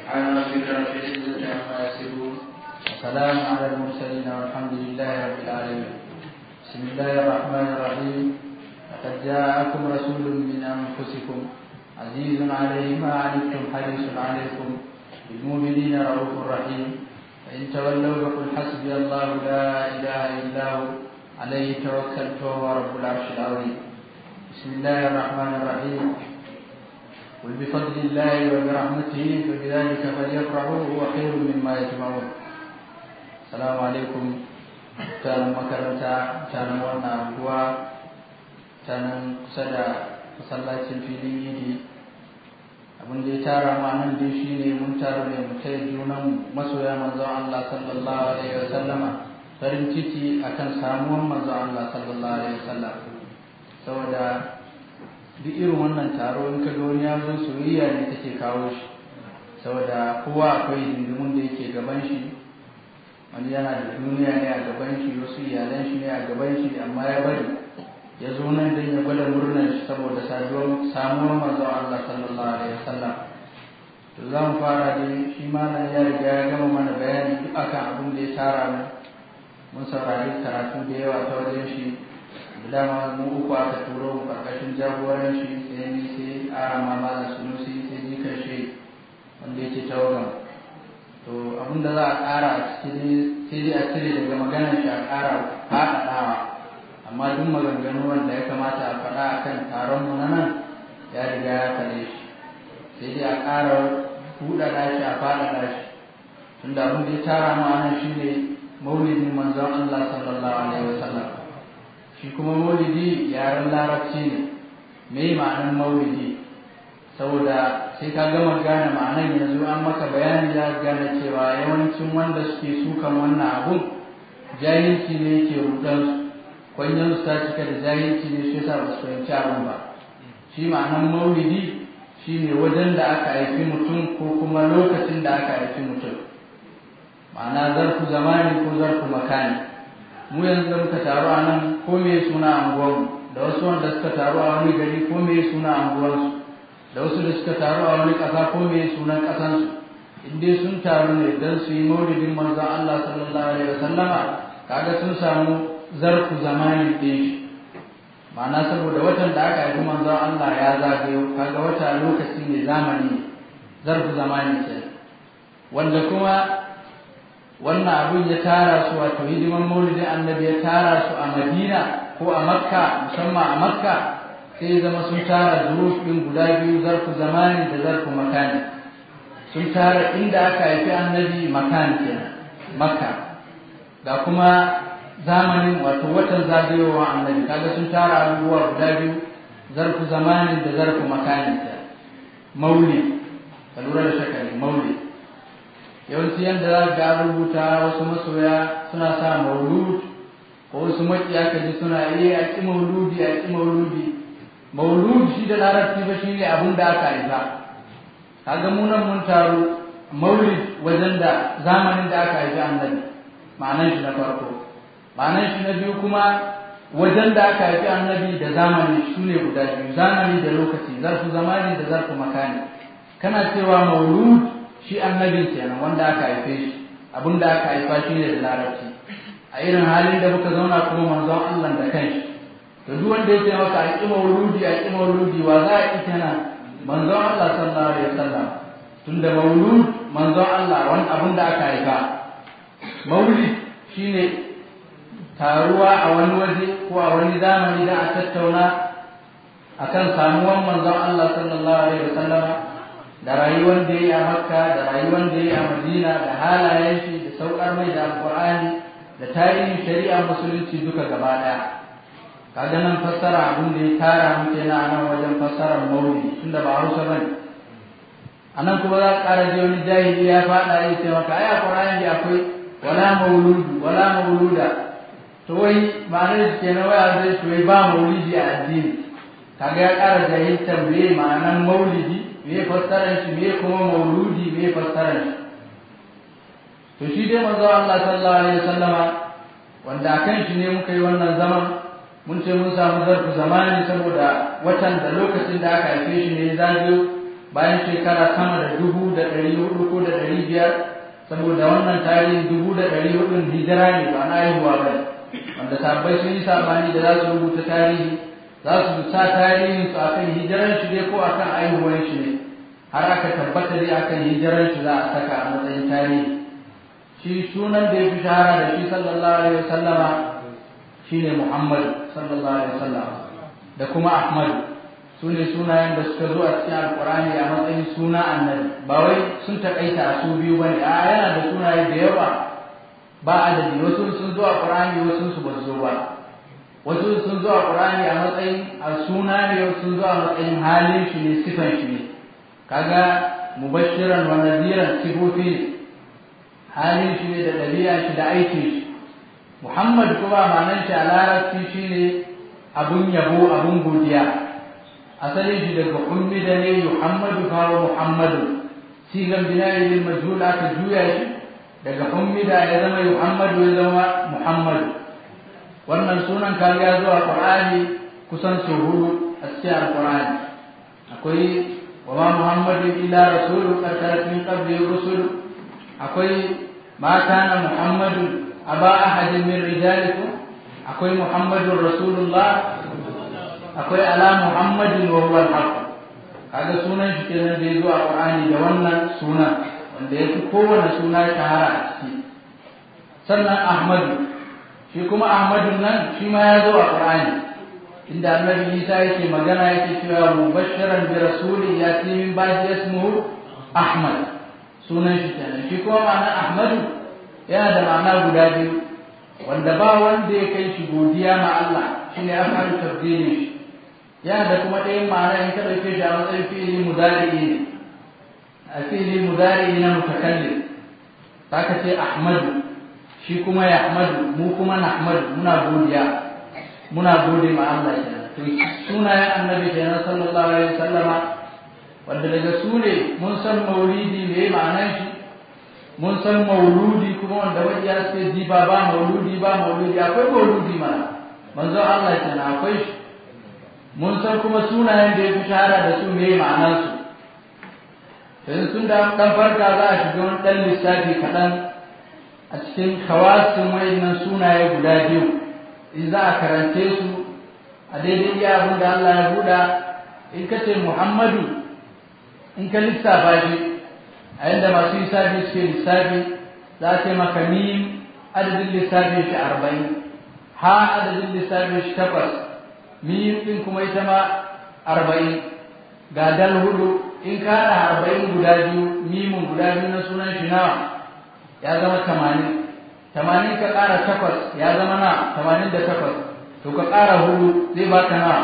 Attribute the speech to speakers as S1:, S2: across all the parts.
S1: سبحان ربك رب العزة عما يصفون وسلام على المرسلين والحمد لله رب العالمين بسم الله الرحمن الرحيم لقد جاءكم رسول من أنفسكم عزيز عليه ما عنتم حريص عليكم بالمؤمنين رؤوف رحيم فإن تولوا فقل حسبي الله لا إله إلا هو عليه توكلت وهو رب العرش العظيم بسم الله الرحمن الرحيم قل بفضل الله وبرحمته فبذلك فليفرحوا هو خير مما يجمعون السلام عليكم mutanen makaranta mutanen wannan anguwa mutanen kusa da masallacin filin idi abin da ya tara ma nan dai shine mun tara ne mu taya junan masoya manzon Allah sallallahu alaihi wasallama farin ciki akan samuwan manzon Allah sallallahu alaihi wasallam saboda duk irin wannan taro in ka wani ya zo soyayya ne take kawo shi saboda kowa akwai hindimun da yake gaban shi wani yana da duniya ne a gaban shi wasu iyalan shi ne a gaban shi amma ya bari ya zo nan don ya gwada murnar shi saboda samuwar manzon Allah sallallahu alaihi wasallam to za mu fara dai shi malam ya riga ya gama mana bayani duk akan abin da ya tara mu mun saurari karatu da yawa ta wajen shi da dama mu uku aka turo mu karkashin jagoran shi sai ni sai arama malam sunusi sai ni karshe wanda yake tawagan to abin da za a ƙara a ciki sai dai a cire daga maganar shi a ƙara faɗaɗawa amma duk maganganu wanda ya kamata a faɗa a kan taron mu na nan ya riga ya faɗe shi sai dai a ƙara buɗaɗa shi a faɗaɗa shi tunda abin da ya tara mu a nan shi ne maulidin manzon Allah sallallahu alaihi wasallam shi kuma maulidi yaren larabci ne me ma'anar maulidi saboda sai ka gama gane ma'anar yanzu an maka bayani za gane cewa yawancin wanda suke sukan wannan abun jahilci ne yake rudan su kwanyan su ta cika da jahilci ne shi yasa ba su fahimci abun ba shi ma'anar maulidi shine wajen da aka haifi mutum ko kuma lokacin da aka haifi mutum ma'ana zarfu zamani ko zarfu makani mu yanzu da muka taru a nan ko me suna anguwanmu da wasu wanda suka taru a wani gari ko me suna anguwansu da wasu da suka taru a wani ƙasa ko me sunan ƙasansu in dai sun taru ne don su yi maulidin manzon Allah sallallahu alaihi wasallama kaga sun samu zarfu zamanin ɗin shi ma'ana saboda watan da aka haifi manzon Allah ya zagayo kaga wata lokaci ne zamani zarfu zamani ce wanda kuma wannan abun ya tara su wato hidiman maulidin annabi ya tara su a madina ko a makka musamman a makka sai zama sun tara zuruf ɗin guda biyu zarfu zamani da zarfu makani sun tara inda aka haifi annabi makani kenan makka ga kuma zamanin wato watan zagayowa annabi kaga sun tara abubuwa guda biyu zarfu zamani da zarfu makani kenan maulid ka lura da shakari maulid yawanci yadda za ga rubuta wasu masoya suna sa maulud ko wasu maƙiya ka ji suna iya a ƙi mauludi a ƙi mauludi maulud shi da larabci ba shi ne abin da aka haifa kaga mu nan mun taru maulid wajen da zamanin da aka haifi annabi ma'anan shi na farko ma'anan shi na biyu kuma wajen da aka haifi annabi da zamani su ne guda biyu zamani da lokaci zarfu zamani da zarfu makani kana cewa maulud shi annabin kenan wanda aka haife shi abin da aka haifa shi ne da larabci a irin halin da muka zauna kuma manzon Allah da kanshi to duk wanda ya ce maka a ƙi mauludi a ƙi mauludi wa za a ƙi kenan manzon Allah sallallahu alaihi wasallam tunda maulud manzon Allah wani abin da aka haifa maulid shine taruwa a wani waje ko a wani zamani da a tattauna akan samuwan manzon Allah sallallahu alaihi wasallam da rayuwar da ya yi a makka da rayuwar da ya yi a madina da halayen shi da saukar mai da alkur'ani da tarihin shari'a musulunci duka gaba daya kaga nan fassara abin da ya tara muke na nan wajen fassarar maulidi tunda ba hausa bane a nan kuma za ka ƙara ji wani jahili ya faɗa ya ce maka ai a qur'ani akwai wala mauludu wala mauluda to wai ma'anar shi kenan wai a zai wai ba maulidi a addini kaga ya ƙara jahiltar me ma'anar maulidi me fassarar shi me kuma mauludi me fassarar shi to shi dai manzo Allah sallallahu alaihi wasallama wanda akan shi ne muka yi wannan zaman mun ce mun samu zarfu zamani saboda watan da lokacin da aka haife shi ne zagayo bayan shekara sama da dubu da ɗari hudu ko da ɗari biyar saboda wannan tarihin dubu da ɗari hudun hijira ne ba na haihuwa ba wanda sabbai sun yi sabani da za su rubuta tarihi za su sa tarihin su akan hijiran shi ne ko akan haihuwan shi ne har aka tabbata dai akan hijiran shi za a saka a matsayin tarihi shi sunan da ya fi shahara da shi sallallahu alaihi wasallama shine Muhammad sallallahu alaihi wasallam da kuma Ahmad su ne sunayen da suka zo a cikin alkurani a matsayin suna annabi ba wai sun takaita a su biyu bane a yana da sunaye da yawa ba adadi wasu sun zo a qur'ani wasu su ba zo ba wasu sun zo a qur'ani a matsayin a suna ne wasu sun zo a matsayin halin shi ne sifan shi ne kaga mubashiran wa nadiran sifofi ne halin shi ne da ɗabi'a shi da aikin shi Muhammad kuma ma'anar shi a larabci shine abun yabo abun godiya asalin shi daga ummida ne Muhammadu kawo Muhammadu sigan binayi lil majhul aka juya shi daga ummida ya zama Muhammadu ya zama Muhammadu wannan sunan kan ya zo a Qur'ani kusan sau hudu a cikin Al-Qur'ani akwai wa ma Muhammadu illa rasulun qad khalat min qablihi rusul akwai ma kana Muhammadu aba ahadin min rijalikum akwai Muhammadur Rasulullah akwai ala Muhammadin wa huwa al-haq kaga sunan shi kenan da yazo a Qur'ani da wannan sunan wanda yake kowane suna shahara a ciki sannan Ahmadu shi kuma Ahmadu nan shi ma ya zo a Qur'ani inda Annabi Isa yake magana yake cewa mubashiran bi rasulin yati min ba'di ismuhu Ahmad sunan shi kenan shi kuma ma'ana Ahmadu yana da ma'ana guda biyu wanda ba wanda ya kai shi godiya ma Allah shine afalu tabdili shi yana da kuma ɗayan ma'ana in ka ɗauke shi a matsayin fi'ili mudari'i ne a fi'ili mudari'i na mutakallim ka ce Ahmadu shi kuma ya Ahmadu mu kuma na Ahmadu muna godiya muna gode ma Allah kenan to sunayen annabi kenan sallallahu alaihi wasallama wanda daga su ne mun san maulidi me ma'anar shi mun san mauludi kuma wanda wani ya ce ji ba ba mauludi ba mauludi akwai mauludi mana manzo Allah kenan akwai shi mun san kuma sunayen da ya fi shahara da su me ma'anar su yanzu sun da dan farka za a shiga wani dan lissafi kaɗan a cikin kawasin wayannan sunaye guda biyu in za a karance su a daidai iya abin da Allah ya buɗa in ka ce Muhammadu in ka lissafa shi a yadda masu lissafi suke lissafi za a ce maka mim adadin lissafin shi arba'in ha adadin lissafin shi takwas mim ɗin kuma ita ma arba'in ga dal hudu in ka haɗa arba'in guda biyu mimin guda biyu na sunan shi nawa ya zama tamanin tamanin ka ƙara takwas ya zama na tamanin da takwas to ka ƙara hudu zai baka nawa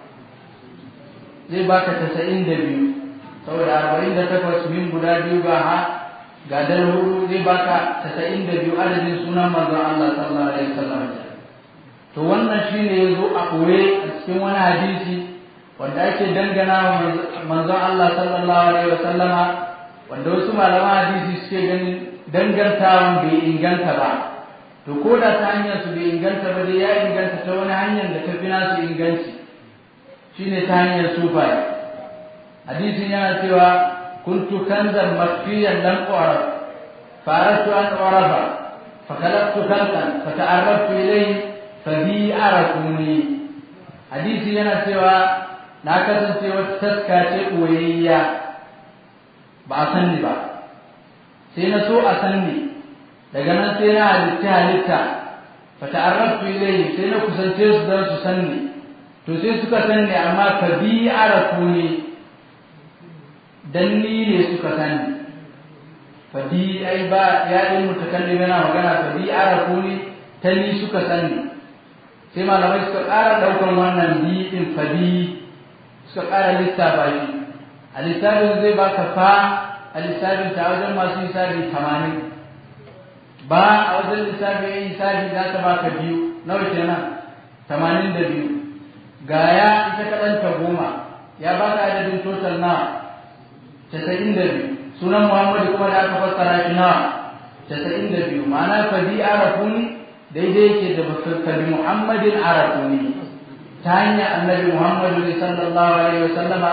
S1: zai baka tasa'in da biyu saboda arba'in da takwas min guda biyu ga ha ga dal hudu zai baka tasa'in da biyu adadin sunan manzon Allah sallallahu alaihi wasallam to wannan shine yazo a koye a cikin wani hadisi wanda ake dangana wa manzon Allah sallallahu alaihi wasallama wanda wasu malaman hadisi suke ganin dangantawan bai inganta ba to ko da ta hanyar su bai inganta ba dai ya inganta ta wani hanyar da ta fi nasu inganci shine ta hanyar sufaye hadisin yana cewa kuntu kanzan makfiyan lam u'raf faratu an u'rafa fa khalaqtu khalqan fa ta'arraftu ilayhi fa bi arafuni hadisi yana cewa na kasance wata taska ce koyayya ba a san ni ba sai na so a san ni daga nan sai na halitta halitta fa ta'arraftu ilayhi sai na kusance su don su san ni to sai suka san ni amma fa bi arafuni dan ni ne suka sani fa bi ai ba ya din mutakallim yana magana fa bi arafuni ta ni suka sani sai malamai suka ƙara ɗaukan wannan bi din fa bi suka ƙara lissafa shi a lissafin zai baka fa a lissafin ta wajen masu lissafi tamanin ba a wajen lissafin yin lissafi za ta baka biyu nawa kenan tamanin da biyu gaya ita kaɗan ta goma ya baka adadin total na casa'in da biyu sunan muhammadu kuma da aka fassara shi nawa casa'in da biyu ma'ana fa bi arafuni daidai yake da fa bi muhammadin arafuni ta hanyar annabi muhammadu ne sallallahu alaihi wasallama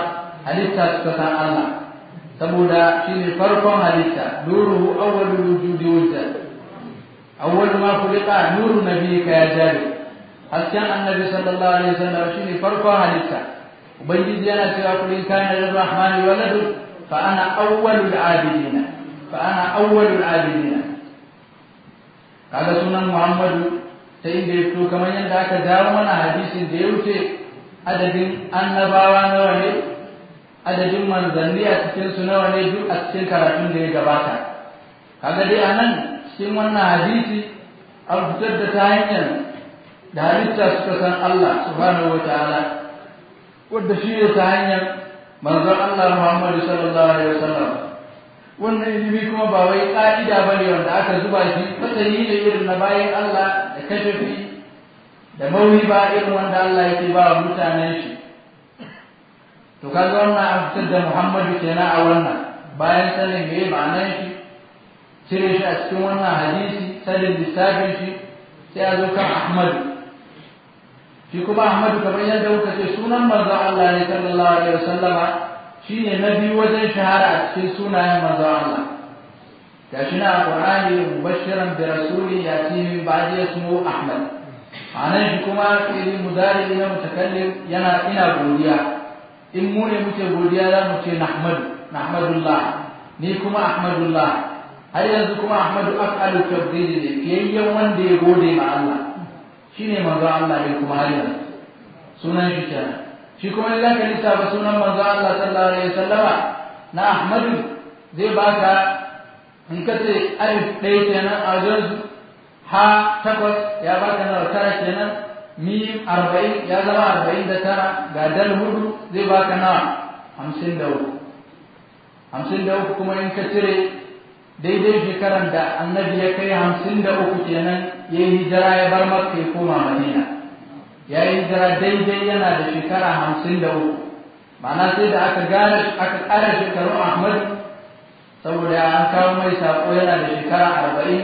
S1: halitta suka san Allah saboda shine farkon halitta nuruhu awwalul wujudi wujda awwal ma khuliqa nuru nabiyyika ya jari hasken annabi sallallahu alaihi wasallam shine farkon halitta ubangiji yana cewa kul in kana lirrahmani waladu fa ana awwalul abidina fa ana awwalul abidina kaga sunan muhammadu ta inda ya fito kamar yadda aka dawo mana hadisin da ya wuce adadin annabawa nawa ne adadin manzanni a cikin su nawa ne duk a cikin karatun da ya gabata kaga dai a nan cikin wannan hadisi an fitar da ta hanyar da halitta suka san Allah subhanahu wa ta'ala wadda shi ne ta hanyar manzon Allah Muhammadu sallallahu alaihi wasallam wannan ilimi kuma ba wai ka'ida bane wanda aka zuba shi fasali ne irin na bayan Allah da kashafi da mauhi ba irin wanda Allah yake ba wa mutanen shi to kaga wannan an fitar da Muhammadu kenan a wannan bayan sanin me ma'anar shi cire shi a cikin wannan hadisi sanin lissafin shi sai a zo kan Ahmadu shi kuma Ahmadu kamar yadda kuka ce sunan manzon Allah ne sallallahu alaihi wasallama shine na biyu wajen shahara a cikin sunayen manzon Allah gashi na Qur'ani mubashiran bi rasuli yati min ba'di ismu Ahmad anan shi kuma fi'li mudari na mutakallim yana ina godiya in mu ne muke godiya za mu ce nahmadu nahmadullah ni kuma ahmadullah har yanzu kuma ahmadu af'alu tabdili ne fiyayyen wanda ya gode ma Allah shine manzo Allah ne kuma har yanzu sunan shi kenan shi kuma idan ka lissafa sunan manzo Allah sallallahu alaihi wasallama na ahmadu zai baka in ka ce alif ɗaya kenan a wajen ha takwas ya baka nawa tara kenan mim arba'in ya zama arba'in da tara ga dal hudu zai baka nawa hamsin da uku hamsin da uku kuma in ka cire daidai shekaran da annabi ya kai hamsin da uku kenan ya yi hijira ya bar makka ya koma madina ya yi hijira daidai yana da shekara hamsin da uku ma'ana sai da aka gane aka ƙara shekarun ahmad saboda an kawo mai saƙo yana da shekara arba'in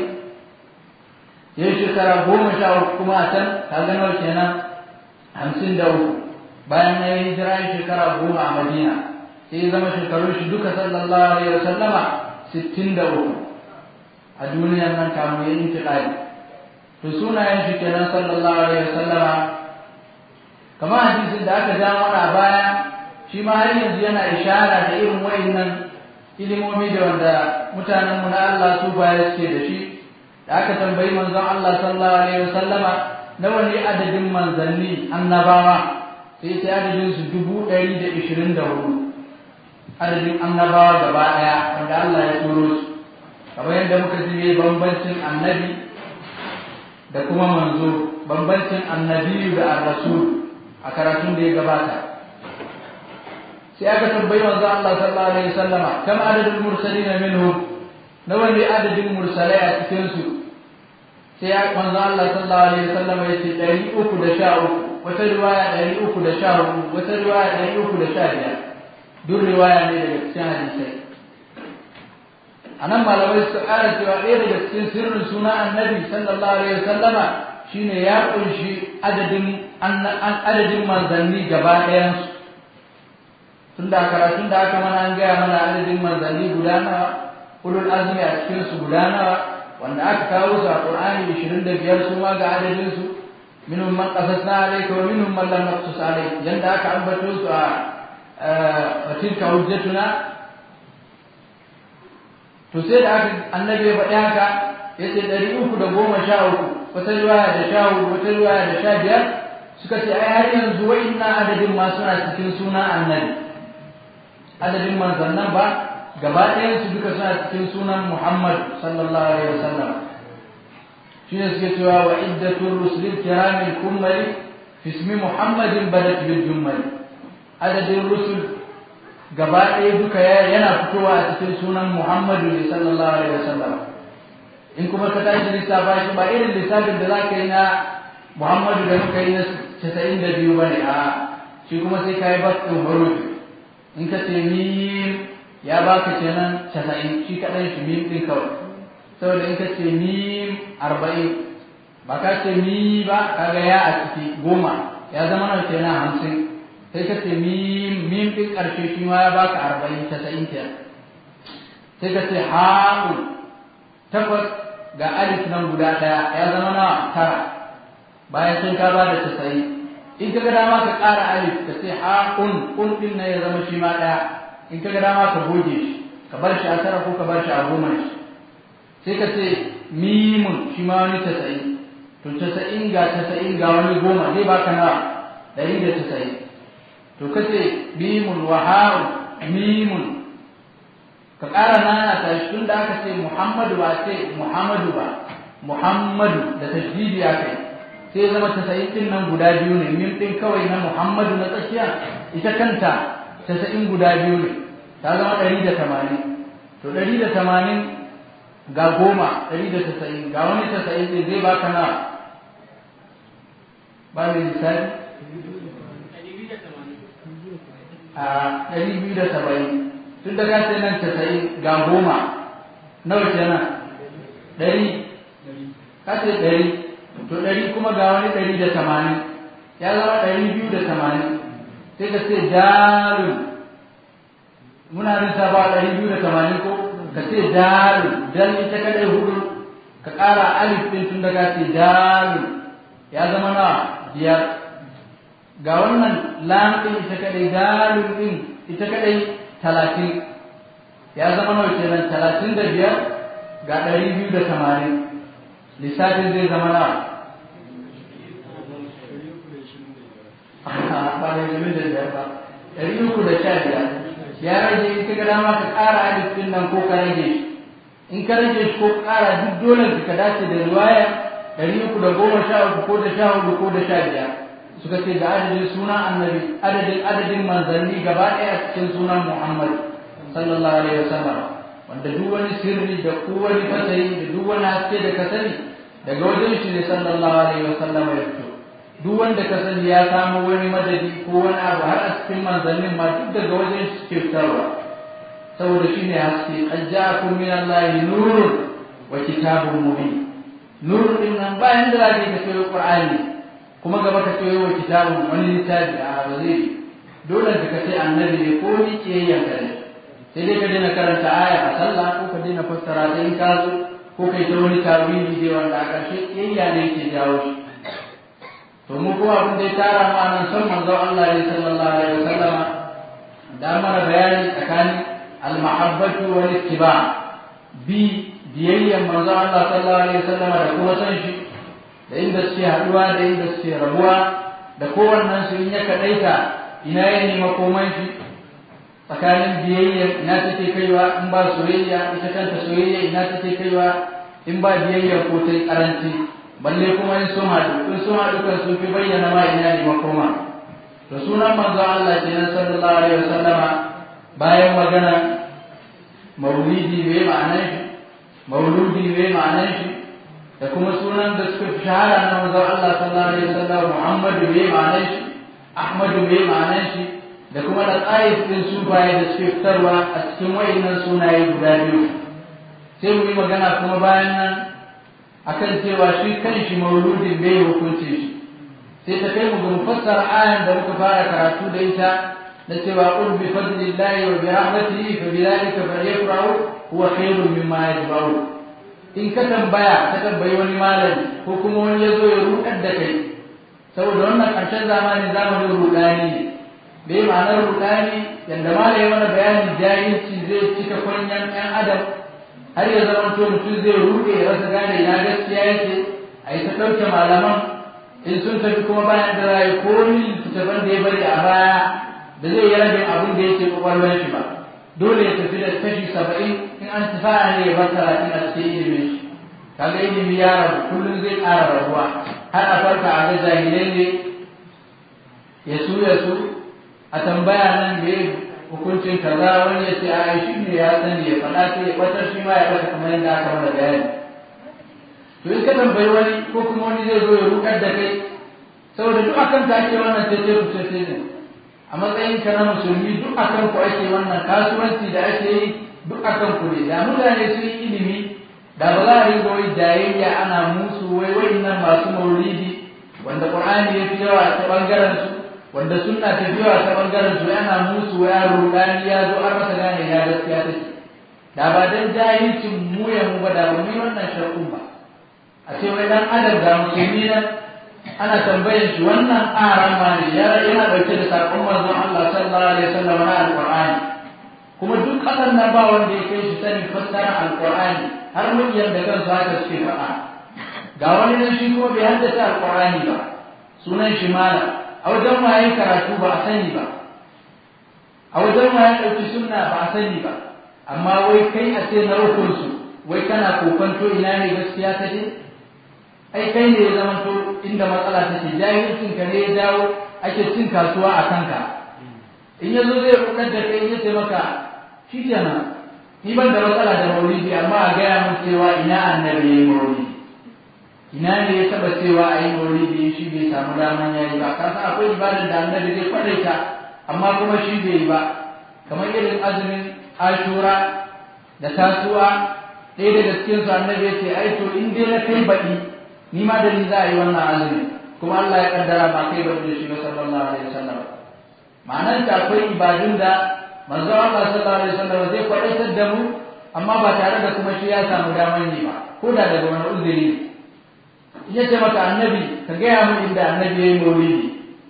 S1: ya yi shekara goma sha uku kuma a can ka nawa kenan hamsin da uku bayan ya yi hijira ya shekara goma a madina sai ya zama shekarun shi duka sallallahu alaihi wasallama sittin da uku a duniyar nan kamun ya intiƙali to sunayen shi kenan sallallahu alaihi wasallama kamar hadisin da aka ja mana a baya shi ma har yanzu yana ishara da irin wayannan ilimomi da wanda mutanenmu na Allah su baya suke da shi da aka tambayi manzon Allah sallallahu alaihi wasallama nawa ne adadin manzanni annabawa sai sai adadin su dubu ɗari da ishirin da hudu adadin annabawa gaba ɗaya wanda Allah ya turo su kamar yadda muka ji ne bambancin annabi da kuma manzo bambancin annabiyu da ar-rasul a karatun da ya gabata sai aka tambayi manzo Allah sallallahu alaihi wasallama kam adadul mursalin minhum nawa ne adadin mursalai a cikin su sai manzo Allah sallallahu alaihi wasallama yace ɗari uku da sha uku wata riwaya ɗari uku da sha hudu wata riwaya ɗari uku da sha biyar duk riwaya ne daga cikin hadisai a nan malamai su ƙara cewa ɗaya daga cikin sirrin suna annabi sallallahu alaihi wasallama shine ya ƙunshi adadin adadin manzanni gaba ɗayansu tun da karatun da aka mana an gaya mana adadin manzanni guda nawa ulul azmi a cikin su guda nawa wanda aka kawo su a qur'ani 25 su ma ga adadin su minhum man qasasna alayka wa minhum man lam naqsus alayka yanda aka ambato su a wa tilka hujjatuna to sai da aka annabi ya faɗi haka yace ɗari uku da goma sha uku wata riwaya da sha hudu wata riwaya da sha biyar suka ce ai har yanzu wa'inna adadin ma suna cikin suna annabi adadin manzannan ba gaba ɗayan su duka suna cikin sunan Muhammad sallallahu alaihi wasallam shi ne suke cewa wa iddatul rusulil kiramil kummali fi ismi Muhammadin badat bil jummali adadin rusul gaba ɗaya duka yana fitowa a cikin sunan Muhammadu ne sallallahu alaihi wasallam in kuma ka tashi lissafa shi ba irin lissafin da za ka yi na Muhammadu da muka yi na casa'in da biyu ba ne a shi kuma sai ka yi bakin hurufi in ka ce mim ya baka kenan casa'in shi kaɗan shi mim ɗin kawai saboda in ka ce mim arba'in ba ka ce mi ba kaga ya a ciki goma ya zama nawa kenan hamsin sai ka ce mim mim din karshe shi ma ya baka arba'in tasa'in kenan sai ka ce ha'un takwas ga alif nan guda ɗaya ya zama na tara bayan sun ka ba da tasa'in in ka ga dama ka ƙara alif ka ce ha'un un din nan ya zama shi ma ɗaya in ka ga dama ka goge shi ka bar shi a tara ko ka bar shi a goma shi sai ka ce mimun shi ma wani tasa'in to tasa'in ga tasa'in ga wani goma zai baka nawa ɗari da tasa'in to ka ce mimun wa ha'un mimun ka ƙara nana ta shi tun da aka ce muhammadu ba ce muhammadu ba muhammadu da tashdidi ya kai sai zama tasa'in ɗin nan guda biyu ne mim ɗin kawai na muhammadu na tsakiya ita kanta tasa'in guda biyu ne ta zama ɗari da tamanin to ɗari da tamanin ga goma ɗari da tasa'in ga wani tasa'in ɗin zai baka na ba mai misali a ɗari biyu da saba'in tun da ka nan tasa'in ga goma nawa kenan ɗari ka ce ɗari to ɗari kuma ga wani ɗari da tamanin ya zama ɗari biyu da tamanin sai ka ce darun muna nisa ba ɗari biyu da tamanin ko ka ce darun dan ita kadai hudu ka ƙara alif ɗin tun da ka ce darun ya zama na biyar ga wannan lam ɗin ita kadai dalun ɗin ita kadai talatin ya zama nawa kenan talatin da biyar ga ɗari biyu da tamanin lissafin zai zama nawa ba da jimi da biyar ba ɗari uku da sha biyar ya rage in ka ga dama ka ƙara alif ɗin nan ko ka rage shi in ka rage shi ko ƙara duk dole ka dace da riwaya ɗari uku da goma sha uku ko da sha hudu ko da sha biyar suka ce da adadin sunan annabi adadin adadin manzanni gaba ɗaya cikin sunan muhammad sallallahu alaihi wasallam wanda duk wani sirri da wani fasari da duk wani haske da ka sani daga wajen shi ne sallallahu alaihi wasallam ya fito duk wanda ka sani ya samu wani madadi ko wani abu har a cikin manzannin ma duk daga wajen shi ke fitarwa saboda shi ne haske qad ja'akum min allahi nurun wa kitabun mubin nurun din nan bayan da zaka ka sayo qur'ani kuma gaba ka sayo wa kitabun wani littafi a ba zai dole ka ce annabi ne ko ni ke yanka ne sai dai ka daina karanta aya a sallah ko ka daina fassara ta in ka zo ko kai ta wani tawili dai wanda a ƙarshe kiyayya ne ke jawo shi to mu kuma abin da ya tara mu anan son manzon Allah ne sallallahu alaihi wasallam da mana bayani tsakanin al-mahabbatu wal ittiba bi biyayyan manzon Allah sallallahu alaihi wasallam da kuma san shi da inda suke haduwa da inda suke rabuwa da kowannen su in ya kadaita ina ya nema koman shi tsakanin biyayya ina take kaiwa in ba soyayya ita kanta soyayya ina take kaiwa in ba biyayya ko ta karanci balle kuma in sun haɗu in sun haɗu kan sun fi bayyana ma ina ne makoma to sunan manzo Allah kenan sallallahu alaihi wasallama bayan magana maulidi me ma'anar shi mauludi me ma'anar shi da kuma sunan da suka fi shahara na manzo Allah sallallahu alaihi wasallam Muhammadu me ma'anar shi Ahmadu me ma'anar shi da kuma da tsayin din sufaye da suke fitarwa a cikin wayannan sunaye guda biyu sai mu yi magana kuma bayan nan akan cewa shi kanshi mauludin bai hukunce shi sai ta kai mu ga mufassara ayan da muka fara karatu da ita da cewa qul bi fadlillahi wa bi rahmatihi fa bidhalika falyafrahu huwa khairun mimma yajma'un in ka tambaya ka tambayi wani malami ko kuma wani ya zo ya rudar da kai saboda wannan ƙarshen zamanin zamanin rudani ne bai ma'anar rudani yadda malami mana bayanin jahilci zai cika kwanyan ɗan adam har ya zama to mutum zai ruɗe ya rasa gane ina gaskiya yake a yi ta ɗauke malaman in sun tafi kuma bayan da rayu ko ni littattafan da ya bari a baya da zai yi rabin abin da yake kwakwalwar shi ba dole ya tafi da kashi saba'in in an tafa ne ya bar talatin a cikin ilimin shi kaga ilimi ya rabu kullum zai ƙara rabuwa har a farka a ga jahilai ne ya su ya su a tambaya nan da hukuncin kaza wani ya ce a shi ne ya sani ya faɗa sai ya ɓatar shi ma ya ɓata kamar yadda aka mana bayani to in ka tambayi wani ko kuma wani zai zo ya rukar da kai saboda duk akan ta ake wannan tece ku tece ne a matsayin ka na musulmi duk akan ku ake wannan kasuwanci da ake yi duk akan ku ne da mutane sun yi ilimi da ba za a rinka wai jayayya ana musu wai nan masu maulidi wanda qur'ani ya fi yawa ta bangaren su wanda sunna ta biyo ta bangaren su yana musu ya rudani ya zo an masa gane ya gaskiya take da ba dan jahilcin mu ya mu ba da ba mu wannan shar'un ba a ce wai dan adam da musulmi nan ana tambayar shi wannan aran ma ne ya yana dauke da sakon manzon Allah sallallahu alaihi wasallam na alqur'ani kuma duk kasan nan ba wanda ya kai shi sanin fassara alqur'ani har mun da kansu haka suke faɗa ga wani nan shi kuma bai haddace alqur'ani ba sunan shi malam a wajen ma yayin karatu ba a sani ba a wajen ma ya ɗauki sunna ba a sani ba amma wai kai a ce na rukunsu wai kana kokonto ina ne gaskiya ta je ai kai ne ya zama to inda matsala take jahilcin ka ne ya jawo ake cin kasuwa a kanka in ya zo zai rukar da kai ya ce maka shi kenan ni ban da matsala da maulidi amma a gaya mun cewa ina annabi ya yi maulidi ina ne ya taba cewa a yi maulidi shi bai samu daman ya yi ba ka san akwai ibadar da annabi zai kwadaita amma kuma shi bai yi ba kamar irin azumin ashura da tasuwa ɗaya daga cikin su annabi ya ce ai to in dai na kai baɗi ni ma da ni za a yi wannan azumi kuma Allah ya kaddara ba kai baɗi da shi ba sallallahu alaihi wasallam ma'anar ta akwai ibadun da manzo Allah sallallahu alaihi wasallam zai kwadaitar da mu amma ba tare da kuma shi ya samu daman yi ba ko da daga wani uzuri in ya ce maka annabi ka gaya min inda annabi ya yi maulidi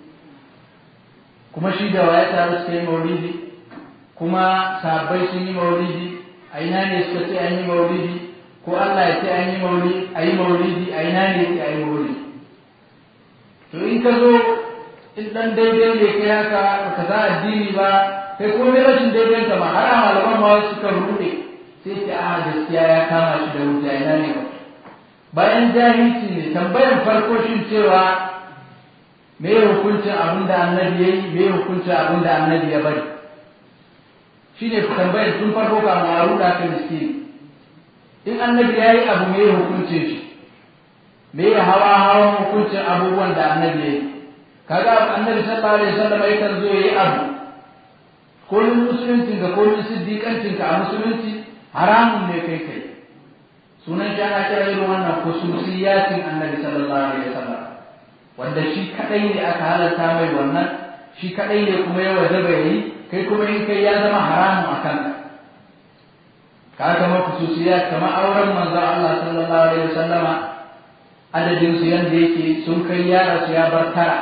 S1: kuma shi da waya taru suka yi maulidi kuma sahabbai sun yi maulidi a ina ne suka ce an yi maulidi ko Allah ya ce an yi maulidi a yi maulidi a ina ne ya ce a yi maulidi to in ka zo in dan daidai ne kai haka ka za addini ba kai ko mai rashin daidai ka ba har malaman ma suka rude sai ce a gaskiya ya kama shi da wuta ina ne ba bayan jahilci ne tambayan farko shin cewa me hukuncin abin da annabi ya yi me hukuncin abin da annabi ya bari shi ne tambayar tun farko ka a ruɗa ka miskini in annabi ya yi abu me hukuncin shi me ya hawa hawan hukuncin abubuwan da annabi ya yi kaga annabi sallallahu alaihi wasallam yakan zo yayi abu ko musulunci ga ko siddiqancin ka a musulunci haramun ne kai kai sunan shi ana kira irin wannan khususiyatin annabi sallallahu alaihi wasallam wanda shi kadai ne aka halarta mai wannan shi kadai ne kuma ya wajaba yayi kai kuma in kai ya zama haramun a kanka ka kama khususiyat kama auren manzo Allah sallallahu alaihi wasallama adadin su yanda yake sun kai yara su ya bar tara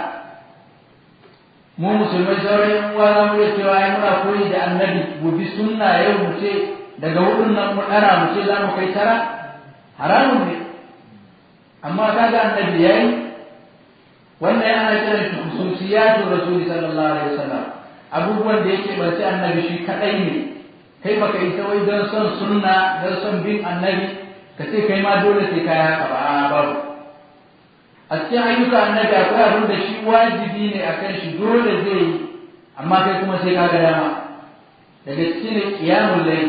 S1: mu musulmai sauran yan uwa za mu iya cewa ai muna koyi da annabi mu bi sunna yau mu ce daga hudun nan mu dara mu ce za mu kai tara haramun ne amma kaga annabi yayi wannan yana kiran shi khususiyatu rasuli sallallahu alaihi wasallam abubuwan da yake bace annabi shi kadai ne kai baka isa wai don son sunna don son bin annabi ka ce kai ma dole sai kai haka ba a babu a cikin ayyuka annabi akwai abin da shi wajibi ne akan shi dole zai yi amma kai kuma sai ka ga dama daga cikin qiyamul layl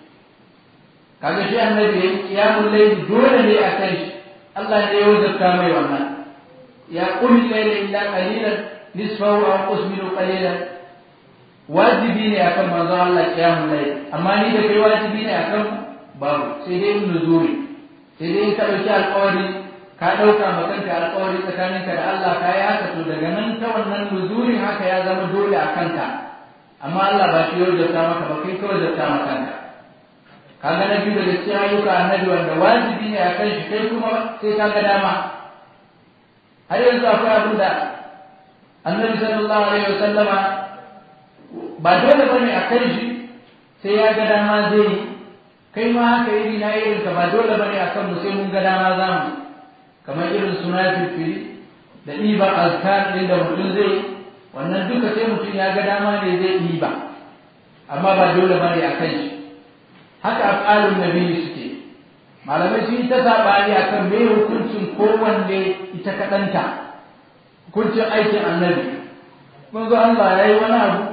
S1: kaga shi annabi yayi qiyamul layl dole ne akan shi Allah ne ya wajabta mai wannan ya qul layla illa qalilan nisfahu aw qus minhu qalilan wajibi ne akan manzo Allah qiyamul layl amma ni da kai wajibi ne akan babu sai dai nuzuri sai dai ka dauki alƙawari ka dauka ma kanka alƙawari tsakaninka da Allah ka yi haka to daga nan ta wannan nuzurin haka ya zama dole a kanka amma Allah ba shi ya wajabta maka ba kai ka wajabta ma kanka kaga na biyu daga cikin ayyuka annabi wanda wajibi ne a kan shi kai kuma sai ka ga dama har yanzu akwai abin da annabi sallallahu alaihi wasallama ba dole bane a kan shi sai ya ga dama zai yi kai ma haka iri na irin ka ba dole bane a kan mu sai mun ga dama za mu kamar irin suna fifiri da ɗiban azkar ɗin da mutum zai wannan duka sai mutum ya ga dama ne zai ɗiba amma ba dole bane a kan shi haka af'alun nabi suke malamai sun yi ta sabani akan me hukuncin kowanne ita kadanta hukuncin aikin annabi mun zo Allah ya yi wani abu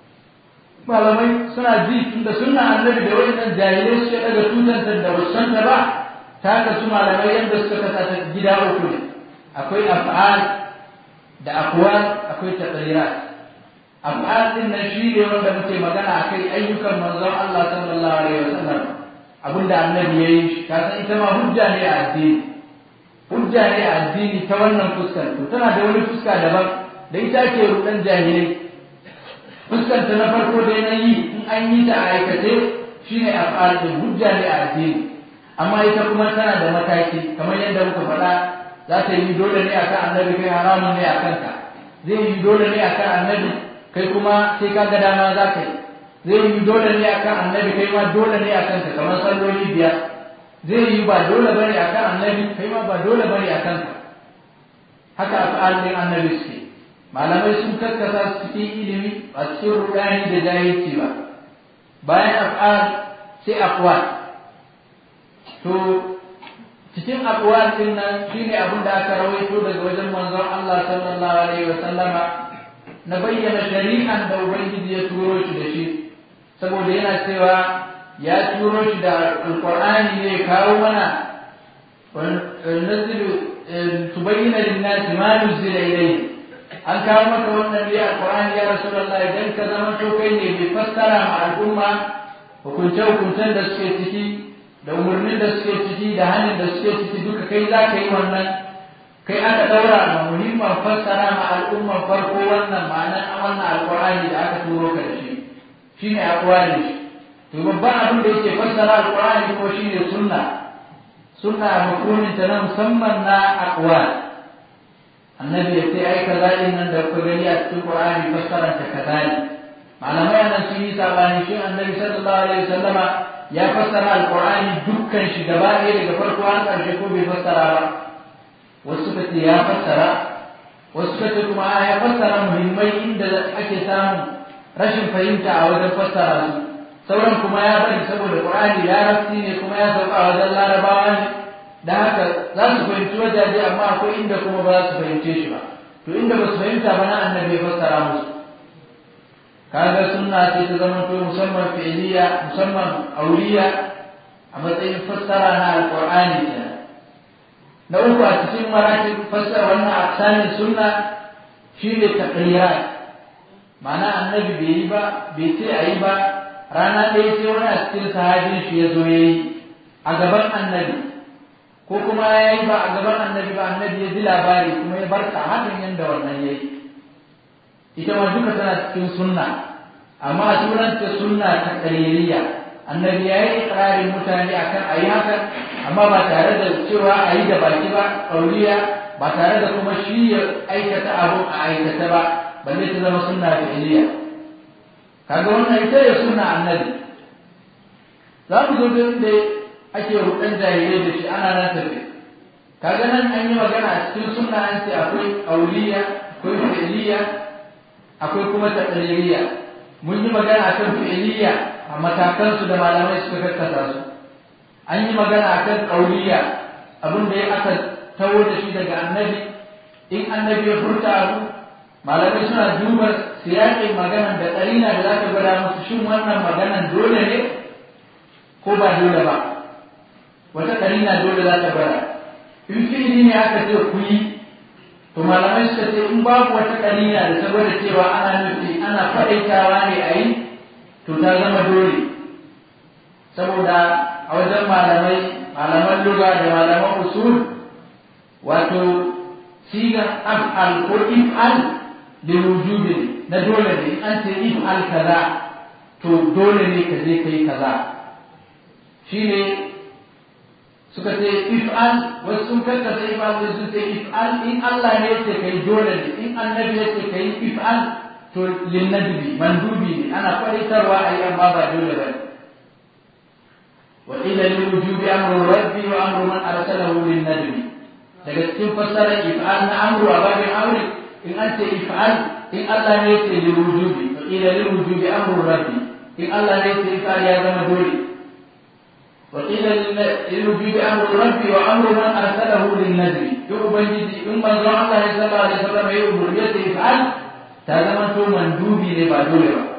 S1: malamai suna ji tunda sunna annabi da wayannan jahilai suke daga tutanta da wasan ta ba ta haka su malamai yadda suka kasa ta gida uku ne akwai af'al da aqwal akwai taqrirat af'al din nan shi ne wanda muke magana akai ayyukan manzon Allah sallallahu alaihi wasallam abinda annabi yayi ka san ita ma hujja ne a addini hujja ne a addini ta wannan fuskar to tana da wani fuska daban da ita ke rudan jahilai fuskanta na farko da na yi in an yi ta a aikace shine af'al din hujja ne a addini amma ita kuma tana da mataki kamar yadda muka faɗa za ta yi dole ne akan annabi kai haramun ne akan ka zai yi dole ne akan annabi kai kuma sai ka ga dama za ka yi zai yi dole ne akan annabi kai ma dole ne akan ka kamar salloli biyar zai yi ba dole bane akan annabi kai ma ba dole bane akan ka haka af'al din annabi suke malamai sun karkasa su cikin ilimi a cikin rudani da jahilci ba bayan af'al sai aqwal to cikin aqwal din nan shine abin da aka rawaito daga wajen manzon Allah sallallahu alaihi wa sallama na bayyana shari'an da ubangiji ya turo shi da shi saboda yana cewa ya turo shi da alqur'ani ne kawo mana nazilu tubayyana lin-nasi ma nuzila ilayhi an kawo maka wannan ne alqur'ani ya rasulullah idan ka zama to kai ne mai fassara ma al'umma hukunce hukuncen da suke ciki da umarnin da suke ciki da hannun da suke ciki duka kai za ka yi wannan kai aka daura ma muhimman fassara ma al'umman farko wannan ma'anar wannan alqur'ani da aka turo ka da shi shine alqur'ani to babban abin da yake fassara alqur'ani ko shine sunna sunna mafhumin ta na musamman na aqwal annabi ya ce ai kaza din nan da kuka gani a cikin qur'ani fassarar ta kaza ne malamai nan sun yi sabani shi annabi sallallahu alaihi wasallama ya fassara alqur'ani dukkan shi gaba ɗaya daga farko har ƙarshe ko bai fassara ba wasu suka ce ya fassara wasu suka ce kuma ya fassara muhimmai inda ake samun rashin fahimta a wajen fassara su sauran kuma ya bari saboda qur'ani larabci ne kuma ya sauka a wajen larabawa ne da haka za su fahimci wajaje amma akwai inda kuma ba za su fahimce shi ba to inda ba su fahimta ba na annabi ya fassara musu kaga sunna ce ta zama to musamman fi'liya musamman auriya a matsayin fassara na alqur'ani kenan na uku a cikin marakin fassara wannan aksanin sunna shine taqrirat ma'ana annabi bai yi ba bai ce a yi ba rana ɗaya sai wani a cikin sahabin shi ya zo ya yi a gaban annabi ko kuma ya yi ba a gaban annabi ba annabi ya ji labari kuma ya bar ta hakan yadda wannan ya yi ita ma duka tana cikin sunna amma a sunanta sunna ta kaririya annabi ya yi ikirarin mutane akan a yi haka amma ba tare da cewa a yi da baki ba ƙauriya ba tare da kuma shi ya aikata abu a aikata ba balle ta zama sunna fi'iliya kaga wannan ita ya sunna annabi za mu zo da ake rudan jahilai da shi ana nan tafi kaga nan an yi magana a cikin sunna an ce akwai auliya akwai fi'iliya akwai kuma taqririya mun yi magana akan fi'iliya a matakan su da malamai suka kakkasa su an yi magana akan auliya abin da ya aka tawo da shi daga annabi in annabi ya furta abu malamai suna duba siyaƙin maganan da ƙarina da za ka gwada musu shin wannan maganan dole ne ko ba dole ba wata ƙarina dole za ta gwada in fi'ili ne aka ce ku yi to malamai suka ce in babu wata ƙarina da ta gwada cewa ana nufi ana faɗaitawa ne a yi to ta zama dole saboda a wajen malamai malaman lugha da malaman usul wato sigan af'al ko if'al liwujubi na dole ne an ce if'al kaza to dole ne ka je kai kaza shine suka ce if'al wasu sun karkasa if'al da sun ce if'al in Allah ne ya ce kai dole ne in annabi ya ce kai if'al to linnadbi mandubi ne ana kwaritarwa a yi amma ba dole ba ne wa ila liwujubi amru rabbi wa amru man arsalahu linnadbi daga cikin fassarar if'al na amru a babin aure in an ce if'al in Allah ne ya ce lil wujubi fa ila lil wujubi amru rabbi in Allah ne ya ce if'al ya zama dole wa ila lil wujubi amru rabbi wa amru man arsalahu lin nadbi duk ubangiji in manzo Allah ya sallallahu alaihi wasallam ya umurni ya ce if'al ta zama to mandubi ne ba dole ba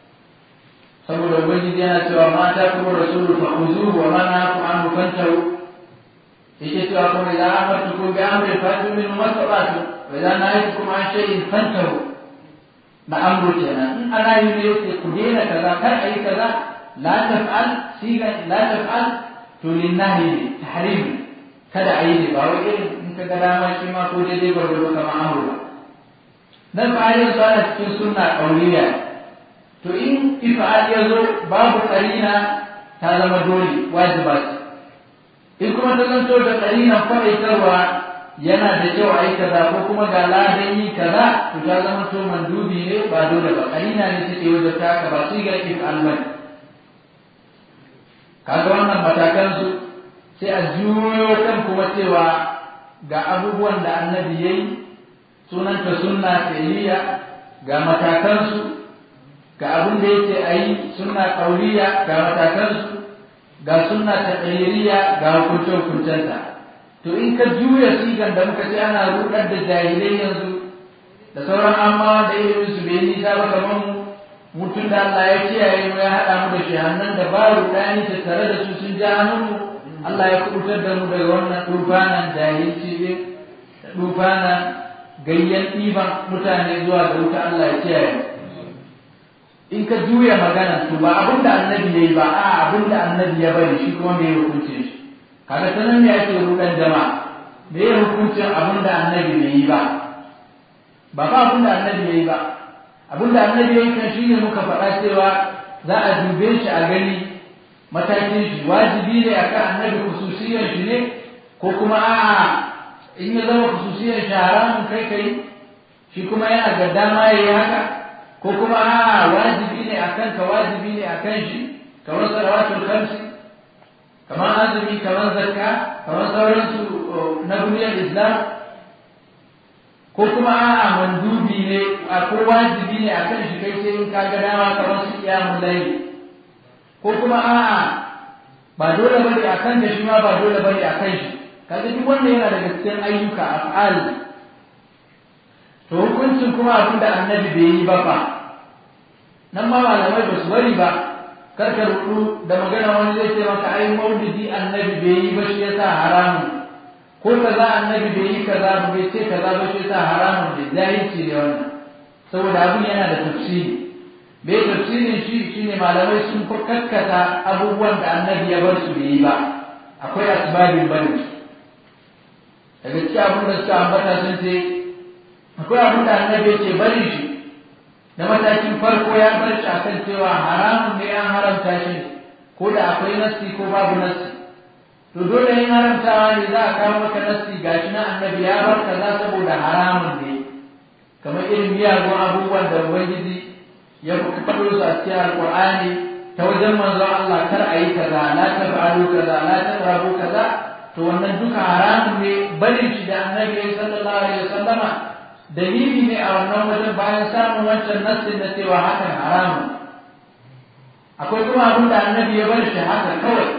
S1: saboda ubangiji yana cewa ma ta kuma rasulu fa khuzuhu wa ma nahakum anhu fantahu yake cewa kuma idan amartukum bi amrin fatu min mastata'tum wa idan nahaytukum an shay'in fantahu na amru kenan in ana yi ne yake ku daina kaza kar a yi kaza la taf'al siga la taf'al to lin nahyi tahrim kada a yi ne ba wai irin in ka ga dama shi ma ko daidai gwargwado kamar amru ba nan fa yanzu ana cikin sunna ƙauriya to in ifa'al ya zo babu ƙarina ta zama dole wajiba ce in kuma ta zanto da ƙarinan faɗaitarwa yana da kyau a yi kaza ko kuma ga ladan yi kaza to ta zama to mandubi ne ba dole ba ƙarina ne take wajen ta ka ba sai ga ifa'al bane kaga wannan matakan su sai a juyo kan kuma cewa ga abubuwan da annabi yayi sunanta sunna fi'liya ga matakansu ga abin da yake a yi sunna ƙauriya ga matakansu ga sunna taqririya ga hukunce hukuncenta to in ka juya sigan da muka ce ana rudar da jahilai yanzu da sauran amma da ilimin su bai nisa ba kamar mu mutum da Allah ya kiyaye mu ya haɗa mu da shehannan da ba rudani ta tare da su sun ja hannunmu Allah ya kubutar da mu daga wannan tufanan jahilci ne da tufanan gayyan ɗiban mutane zuwa ga wuta Allah ya kiyaye in ka juya magana to ba abin da annabi yayi ba a abin da annabi ya bari shi kuma me hukunce shi kaga ta nan ne ake rudan jama'a me ya hukuncin abin da annabi bai yi ba ba fa abin da annabi yayi ba abin da annabi yayi kan shine muka faɗa cewa za a dube shi a gani matakin shi wajibi ne akan annabi khususiyar shi ne ko kuma a'a in ya zama khususiyar shi haramun kai kai shi kuma yana da dama yayi haka ko kuma a wajibi ne akan ka wajibi ne akan shi kamar salawatul khamsi kamar azumi kamar zakka kamar sauransu na duniyar islam ko kuma a mandubi ne a ko wajibi ne akan shi kai sai in ka ga dama kamar su qiyamul layl ko kuma a ba dole bane akan da shi ma ba dole bane akan shi kaga duk wanda yana daga cikin ayyuka af'al to hukuncin kuma abin da annabi bai yi ba fa nan ma malamai ba su bari ba karka rudu da magana wani zai ce maka ai maulidi annabi bai yi ba shi yasa haramun ko kaza annabi bai yi kaza ba bai ce kaza ba shi yasa haramun ne jahilci ne wannan saboda abin yana da tafsiri bai tafsirin shi shine malamai sun fi kakkata abubuwan da annabi ya bar su bai yi ba akwai asbabin bari daga cikin abin da suka ambata sun ce akwai abin da annabi ce bari shi na matakin farko ya bar shi akan cewa haramun ne an haramta shi ko da akwai nassi ko babu nassi to dole yin haramtawa ne za a kawo maka nassi gashi na annabi ya bar kaza saboda haramun ne kamar irin miyagun abubuwan da ubangiji ya faɗo su a cikin alƙur'ani ta wajen manzo Allah kar a yi kaza la taf'alu kaza la taqrabu kaza to wannan duka haramun ne barin shi da annabi sallallahu alaihi wasallama dalili ne a wannan wajen bayan samun wancan nassin na cewa hakan haramun akwai kuma abin da annabi ya bar shi haka kawai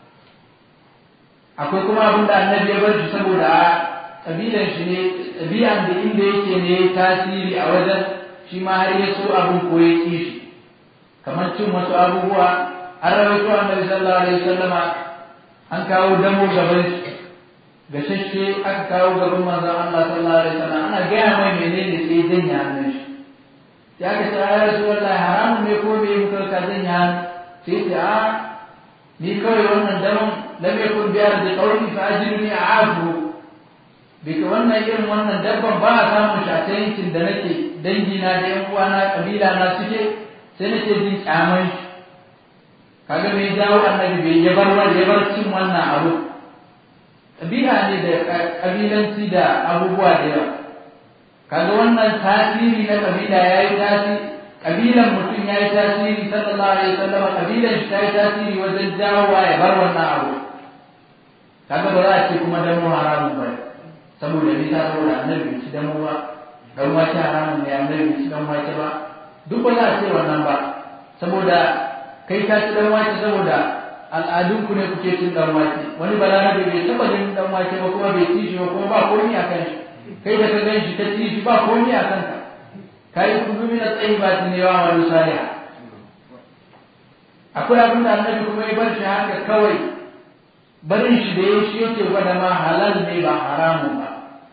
S1: akwai kuma abin da annabi ya bar shi saboda a ƙabilan shi ne ɗabi'an da inda yake ne tasiri a wajen shi ma har ya so abin ko ya ƙi shi kamar cin wasu abubuwa an rawaito annabi sallallahu alaihi wasallama an kawo damo gaban shi gashashe aka kawo gaban manzon Allah sallallahu alaihi wasallam ana gaya mai menene sai janya hannun shi ya ka ce ya rasu wallahi haramun ne ko me muka ka janya hannu sai ce a ni kawai wannan damon lam yakun biyar da qawli fa ajirni a'afu bika wannan irin wannan dabban ba a samun shi a ta yankin da nake dangina da yan uwana kabila na suke sai nake jin kyaman shi kaga me jawo annabi bai ya bar wani ya bar cin wannan abu kabila ne da kabilanci da abubuwa da yawa kaga wannan tasiri na kabila yayi tasiri kabilan mutum yayi tasiri sallallahu alaihi wasallam kabilan shi tayi tasiri wajen jawowa ya bar wannan abu kaga ba za a ce kuma dan haramun ba saboda ni ta saboda annabi ci dan ba dan wace haramun ne annabi ci dan wace ba duk ba za a ce wannan ba saboda kai ka ci dan wace saboda al'adun ku ne kuke cin dan wace wani balarabe bai taba jin dan wace ba kuma bai ci shi ba kuma ba komai a kan shi kai da ka gan shi ka ci shi ba komai a kanka kai kudu min at-tayyibati ne wa amalu salih akwai abin da annabi kuma ya bar shi haka kawai barin shi da ya shi yake gwada ma halal ne ba haramun ba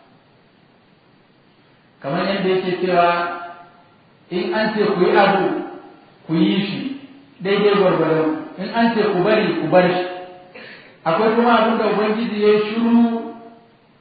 S1: kamar yadda yake cewa in an ce ku yi abu ku yi shi daidai gwargwado in an ce ku bari ku bar shi akwai kuma abin da ubangiji ya shiru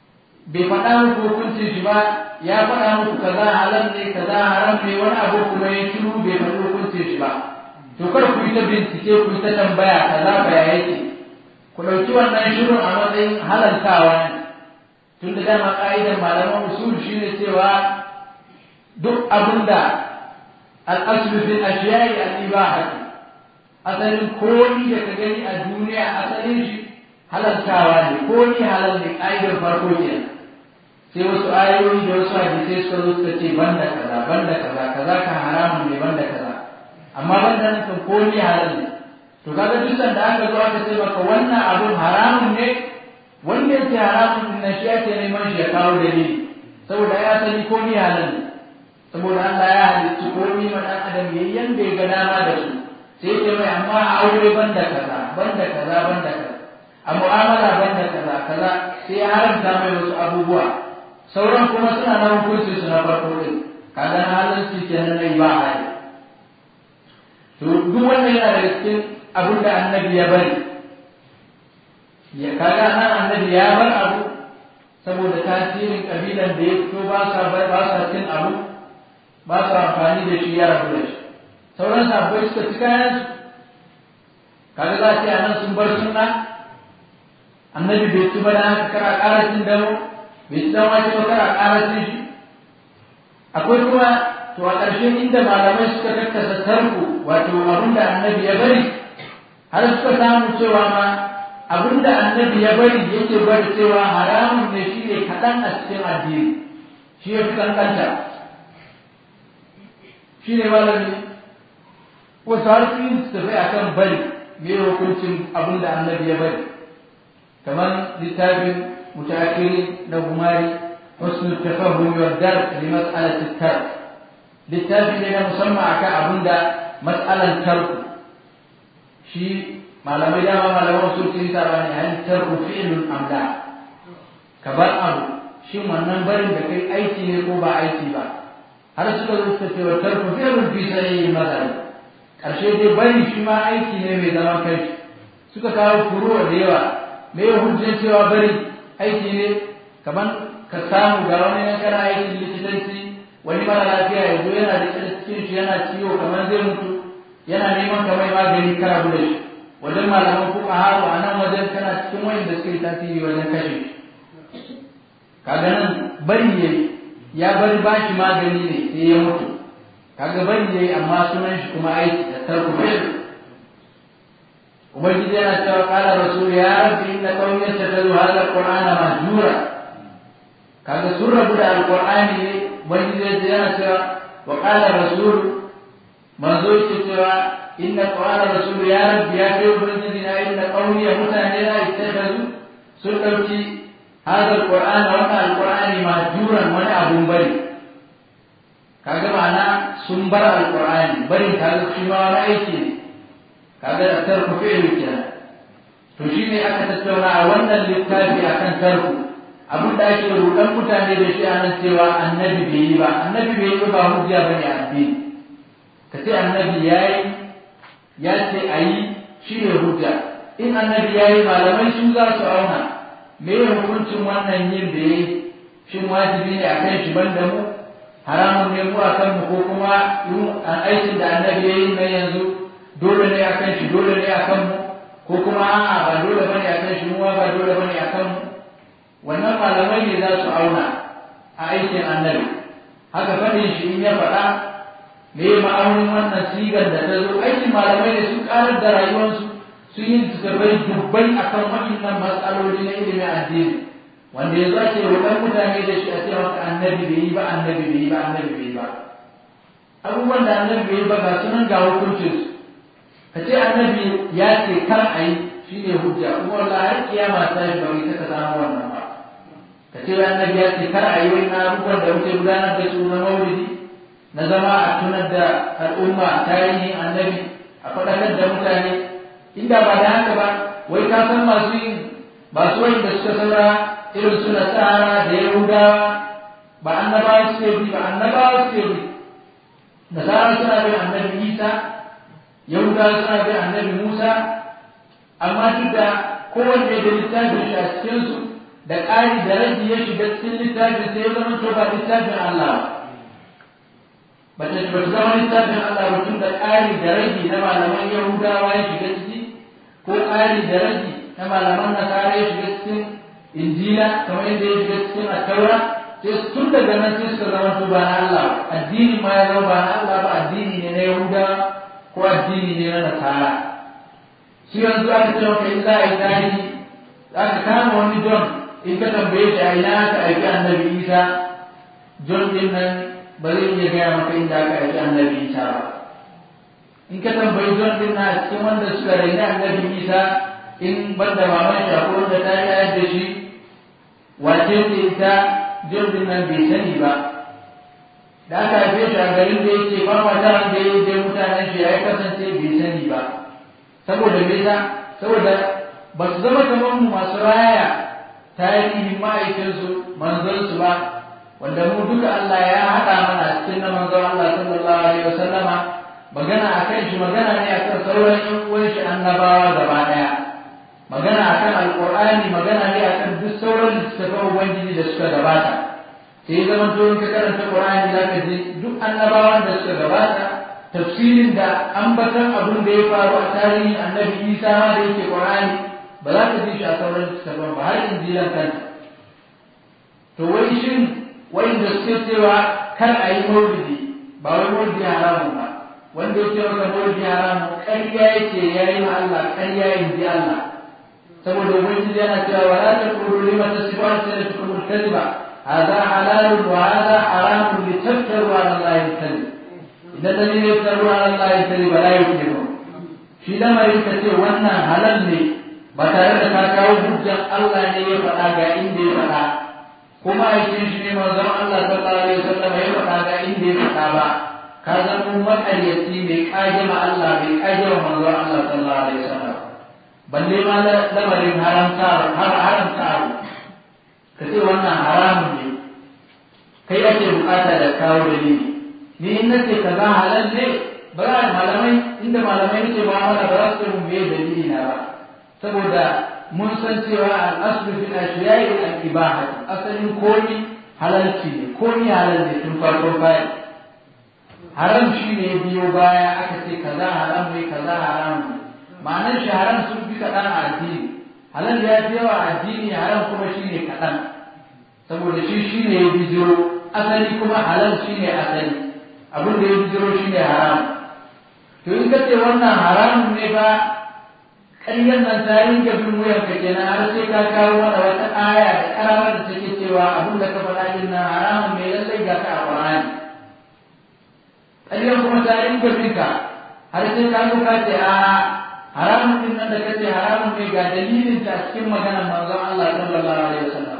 S1: bai faɗa muku hukuncin shi ba ya faɗa muku kaza halal ne kaza haram ne wani abu kuma ya shiru bai faɗi hukuncin shi ba to kar ku yi ta bincike ku yi ta tambaya kaza ba ya yake ku ɗauki wannan shirin a matsayin halaltawa ne tun da dama ƙa'idar malaman usul shine cewa duk abin da al'aslu fil ashiyai al-ibaha asalin komi da ka gani a duniya asalin shi halaltawa ne komi halal ne ƙa'idar farko kenan sai wasu ayoyi da wasu hadisai suka zo suka ce banda kaza banda kaza kaza kan haramun ne banda kaza amma banda nan kan komi halal ne to kaga duk da aka zo aka ce maka wannan abun haramun ne wanda yake haramun din shi ake neman shi ya kawo dalili saboda ya sani komi halal ne saboda Allah ya halicci komi ma dan adam yayin yanda ya ga dama da su sai ce mai amma a aure banda kaza banda kaza banda kaza a mu'amala banda kaza kaza sai ya haramta mai wasu abubuwa sauran kuma suna na hukunci su na farko din kaga na halalci kenan na ba hali to duk wannan yana daga cikin abin da annabi ya bari ya kaga nan annabi ya bar abu saboda tasirin kabilan da ya fito ba sa ba sa cin abu ba sa amfani da shi ya rabu da shi sauran sabbai suka ci kayan su kaga za ce anan sun bar sunna annabi bai ci ba da haka kara ƙara cin damo bai ci dan wace ba kara ƙara cin shi akwai kuma to a ƙarshen inda malamai suka kakkasa tarko wato abin da annabi ya bari har suka samu cewa ma abin da annabi ya bari yake bari cewa haramun ne shi ne kaɗan a cikin addini shi ya fi kankanta shi ne malami wasu har su yin su tafi a kan bari me hukuncin abin da annabi ya bari kamar littafin mutakiri na gumari wasu tafahum yardar li mas'alatit tar littafi ne na musamman akan abin da mas'alan tarku shi malamai dama malaman su ce ta bani hal tarku fi'lun am la ka bar abu shin wannan barin da kai aiki ne ko ba aiki ba har suka zo suka ce wa tarku fi'lun fi sayyi mazhab karshe dai bari shi ma aiki ne mai zaman kai suka kawo furuwa da yawa me ya hujjar cewa bari aiki ne kaman ka samu ga wani na kana aikin likitanci wani mara lafiya ya zo yana da cikin shi yana ciwo kamar zai mutu yana neman ka mai magani kara da shi wajen malaman fuka haru a nan wajen kana cikin wayan da suka yi tasiri wajen kashe kaga nan bari ya ya bari ba shi magani ne sai ya mutu kaga bari yayi amma sunan shi kuma aiki da tarku fi'l ubangiji yana cewa qala rasul ya rabbi inna qawmi yattakhidhu hadha alqur'ana mahjura kaga sun rabu da alqur'ani ne ubangiji yana cewa wa qala rasul manzo yake cewa inna qala rasul ya rabbi ya kai ubangiji na inna qawmi ya mutane na ittakhadhu sun dauki hadha alqur'ana wa alqur'ani mahjuran wani abun bari kaga ma'ana sun bar alqur'ani barin kaga shi ma wani aiki ne kaga da tarku fi'li kenan to shine aka tattauna a wannan littafi akan tarku abin da ake rudan mutane da shi anan cewa annabi bai yi ba annabi bai yi ba hujja bane a addini ka ce annabi yayi ya ce ayi shi ne hujja in annabi yayi malamai su za su auna me hukuncin wannan yin da yayi shin wajibi ne akan shi banda mu haramun ne mu akan mu ko kuma aikin da annabi yayi na yanzu dole ne akan shi dole ne akan mu ko kuma a'a ba dole bane akan shi mu ba dole bane akan mu wannan malamai ne za su auna a aikin annabi haka fadin shi in ya faɗa me ma'aunin wannan sigar da ta zo aikin malamai ne sun karar da rayuwarsu sun yi tukarbai dubbai akan waɗannan matsaloli na ilimin addini wanda yanzu ake roƙon mutane da shi a ce maka annabi bai yi ba annabi bai yi ba annabi bai yi ba abubuwan da annabi bai yi ba ga sunan ga hukuncinsu ka ce annabi ya ce kar a yi shi ne hujja kuma wala har kiyama ta yi ba ita ka samu wannan ba ka ce annabi ya ce kar a yi wani abubuwan da muke gudanar da su na maulidi na zama a tunar da al'umma tarihin annabi a faɗakar da mutane inda ba da haka ba wai ka san masu yin masu wani da suka saura irin su nasara da yahudawa ba annabawa suke bi ba annabawa suke bi nasara suna bin annabi isa yahudawa suna bin annabi musa amma duk da kowanne da littafin shi a cikinsu da ƙari da rage ya shiga cikin littafin sai ya zama to ba littafin Allah ba ta ba zama littafin Allah ba tun da ƙari da rage na malaman Yahudawa ya shiga ciki ko ƙari da rage na malaman Nasara ya shiga cikin Injila kamar yadda ya shiga cikin Attaura sai tun daga nan sai suka zama su ba na Allah addini ma ya zama ba na Allah ba addini ne na Yahudawa ko addini ne na Nasara shi yanzu aka ce maka in za a yi tarihi aka kama wani John in ka tambaye shi a ina aka aiki annabi Isa John din nan ba zai iya gaya maka inda aka aiki annabi Isa ba in ka tambayi John din nan a cikin wanda suka raina annabi Isa in banda maman shi akwai wanda ta yi da shi wace ce ita John din nan bai sani ba da aka haife shi a garin da yake ba mata da ya je mutanen shi ya kasance bai sani ba saboda me yasa saboda ba su zama kamar mu masu raya tarihin ma'aikinsu manzonsu ba wanda mu duka Allah ya haɗa mana cikin na manzon Allah sallallahu alaihi wasallama magana akan shi magana ne akan sauran yan uwan shi annabawa gaba ɗaya magana akan alqur'ani magana ne akan duk sauran littattafan ubangiji da suka gabata sai zaman to in ka karanta qur'ani zaka ji duk annabawan da suka gabata tafsirin da ambatan abin da ya faru a tarihin annabi Isa ma da yake qur'ani ba za ka ji shi a sauran littattafan ba har injilan kanta to wai shin wanda suke cewa kar a yi maulidi ba wai maulidi haramun ba wanda ya ce maka maulidi haramun ƙarya yake ya yi ma Allah ƙarya in ji Allah saboda ubangiji yana cewa wala taqulu lima tasifu alsinatukum alkadhiba hadha halalun wa hadha haramun litaftaru ala allahi alkadhib idan dalilin yaftaru ala allahi alkadhib la yuflihu shi lamarin ka ce wannan halal ne ba tare da ka kawo hujjan Allah ne ya faɗa ga inda ya faɗa kuma aikin shi ne manzon Allah sallallahu alaihi wasallam ya faɗa ga inda ya faɗa ba ka zama makaryaci mai kage ma Allah mai kage wa manzon Allah sallallahu alaihi wasallam balle ma lamarin haramta har haramta ka ce wannan haramun ne kai ake bukata da kawo dalili ni in nace kaza halal ne ba za malamai inda malamai nake mu'amala ba za su ce mun me dalili na ba saboda mun san cewa al'aslu fil ashiya'i al-ibaha asalin komi halalci ne komi halal ne tun farko baya haram shi ne biyo baya aka ce kaza haram ne kaza haram ne ma'anar shi haram sun fi kaɗan a addini halal ya fi yawa a addini haram kuma shi ne kaɗan saboda shi shi ne ya bijiro asali kuma halal shi ne asali abin da ya bijiro shi ne haram to in ka ce wannan haramun ne ba ƙaryar nan ta ringa bin wuyan ka kenan har sai ka kawo mana wata aya da karamar da take cewa abin da ka faɗa din nan haramun mai lallai ga ka a Qur'ani ƙaryar kuma ta ringa bin ka har sai ka zo ka ce a haramun din nan da ka ce haramun ne ga dalilin ta cikin maganar manzon Allah sallallahu alaihi wasallam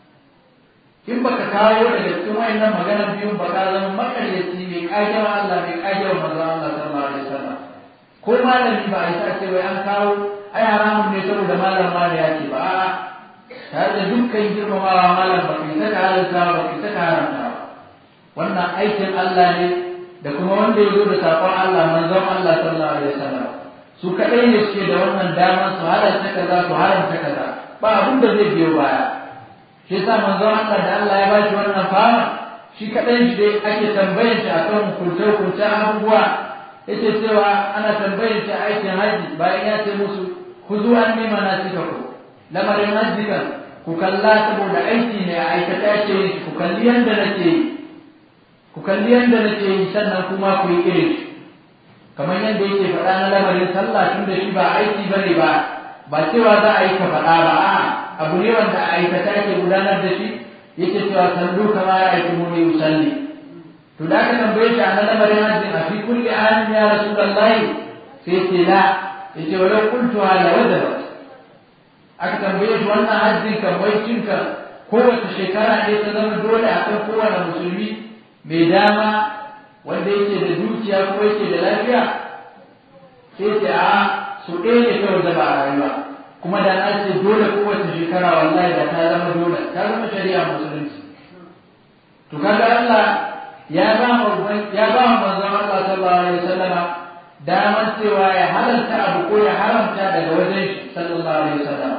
S1: in baka kawo daga cikin wayannan maganar biyun ba ka zama makaryaci mai kajewa Allah mai kajewa manzon Allah sallallahu alaihi wasallam ko malami ba a yi sa ce wai an kawo ai haramun ne saboda malam ma ya ce ba a'a tare da dukkan girmamawa malam ba kai saka halalta ba kai saka haramta ba wannan aikin Allah ne da kuma wanda ya zo da sakon Allah manzon Allah sallallahu alaihi wasallam su kadai ne suke da wannan damar su halalta kaza su haramta kaza ba abin da zai biyo baya shi yasa manzon Allah da Allah ya bashi wannan fama shi kadai shi dai ake tambayar shi akan kulce-kulce abubuwa yake cewa ana tambayar shi aikin haji bayan ya ce musu ku zo an nema na cika ku lamarin haji kan ku kalla saboda aiki ne a aikata ce ku kalli yanda nake yi ku kalli yanda nake yi sannan kuma ku yi irin shi kamar yadda yake faɗa na lamarin sallah tun da shi ba aiki bane ba ba cewa za a yi ka faɗa ba a'a abu ne wanda a aikata ke gudanar da shi yake cewa sallu kama ya aiki mu ne usalli to da aka tambaye shi a na lamarin hajji a fi kulli amin ya rasulullahi sai ce la yace walau qultu ala wajaba aka tambaye shi wannan hajjin kan wai cinka kowace shekara ne ta zama dole a kan kowane musulmi mai dama wanda yake da dukiya ko yake da lafiya sai ce a su ɗaya ne kawai zaba a rayuwa kuma da na ce dole kowace shekara wallahi da ta zama dole ta zama shari'a musulunci to kaga Allah ya ba mu ya ba mu manzon Allah sallallahu alaihi wasallam damar cewa ya halalta abu ko ya haramta daga wajen shi sallallahu alaihi wasallam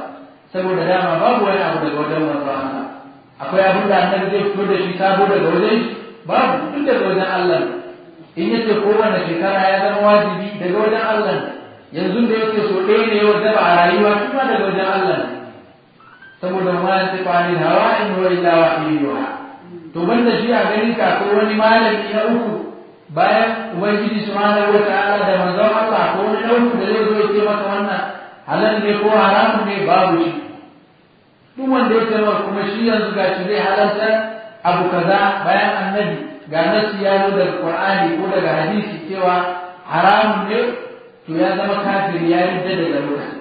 S1: saboda dama babu wani abu daga wajen manzo Allah akwai abin da annabi zai fito da shi sabo daga wajen shi babu duk daga wajen Allah in yace kowane shekara ya zama wajibi daga wajen Allah yanzu da yake so ɗaya ne ya ba a rayuwa kuma daga wajen Allah saboda ma ya tafi ani hawa in huwa illa wahyuha to banda shi a gani ka ko wani malami na uku bayan ubangiji subhanahu wata'ala da manzon Allah ko wani na uku da zai zo ya ce maka wannan halal ne ko haramun ne babu shi duk wanda ya ce maka kuma shi yanzu ga shi zai halalta abu kaza bayan annabi ga nasi ya zo daga qur'ani ko daga hadisi cewa haramun ne to ya zama kafiri ya rinda daga lokaci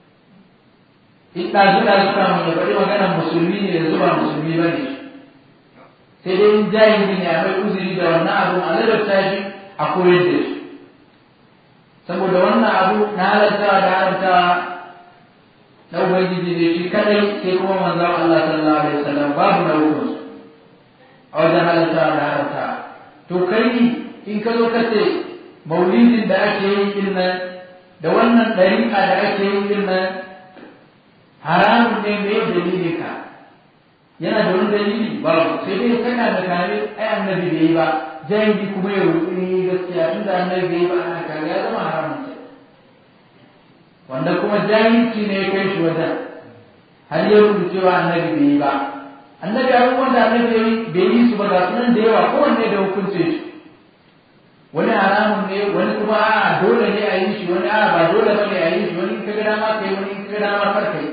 S1: in ɗazu ɗazu kamun ya faɗi maganar musulmi ne yanzu ba musulmi ba ne sai dai in jahili ne a mai uzuri da wannan abu a ladabta shi a koyar da shi saboda wannan abu na halartawa da haramtawa na ubangiji ne shi kadai sai kuma manzon Allah sallallahu alaihi wasallam babu na hukun a wajen halartawa da haramtawa to kai in ka zo ka ce maulidin da ake yi din nan da wannan ɗariƙa da ake yi din nan haramun ne me dalilin ka yana da wani dalili babu sai dai kana da kare ai annabi bai yi ba jahili kuma ya rubu ni gaskiya tunda annabi bai yi ba ana kare ya zama haramun ce wanda kuma jahilci ne ya kai shi wajen har ya rubu cewa annabi bai yi ba annabi abubuwan da annabi bai yi su ba ga sunan da yawa kowanne da hukunce shi wani haramun ne wani kuma a dole ne a yi shi wani a ba dole ba ne a yi shi wani in ka ga dama kai wani in ka ga dama kar kai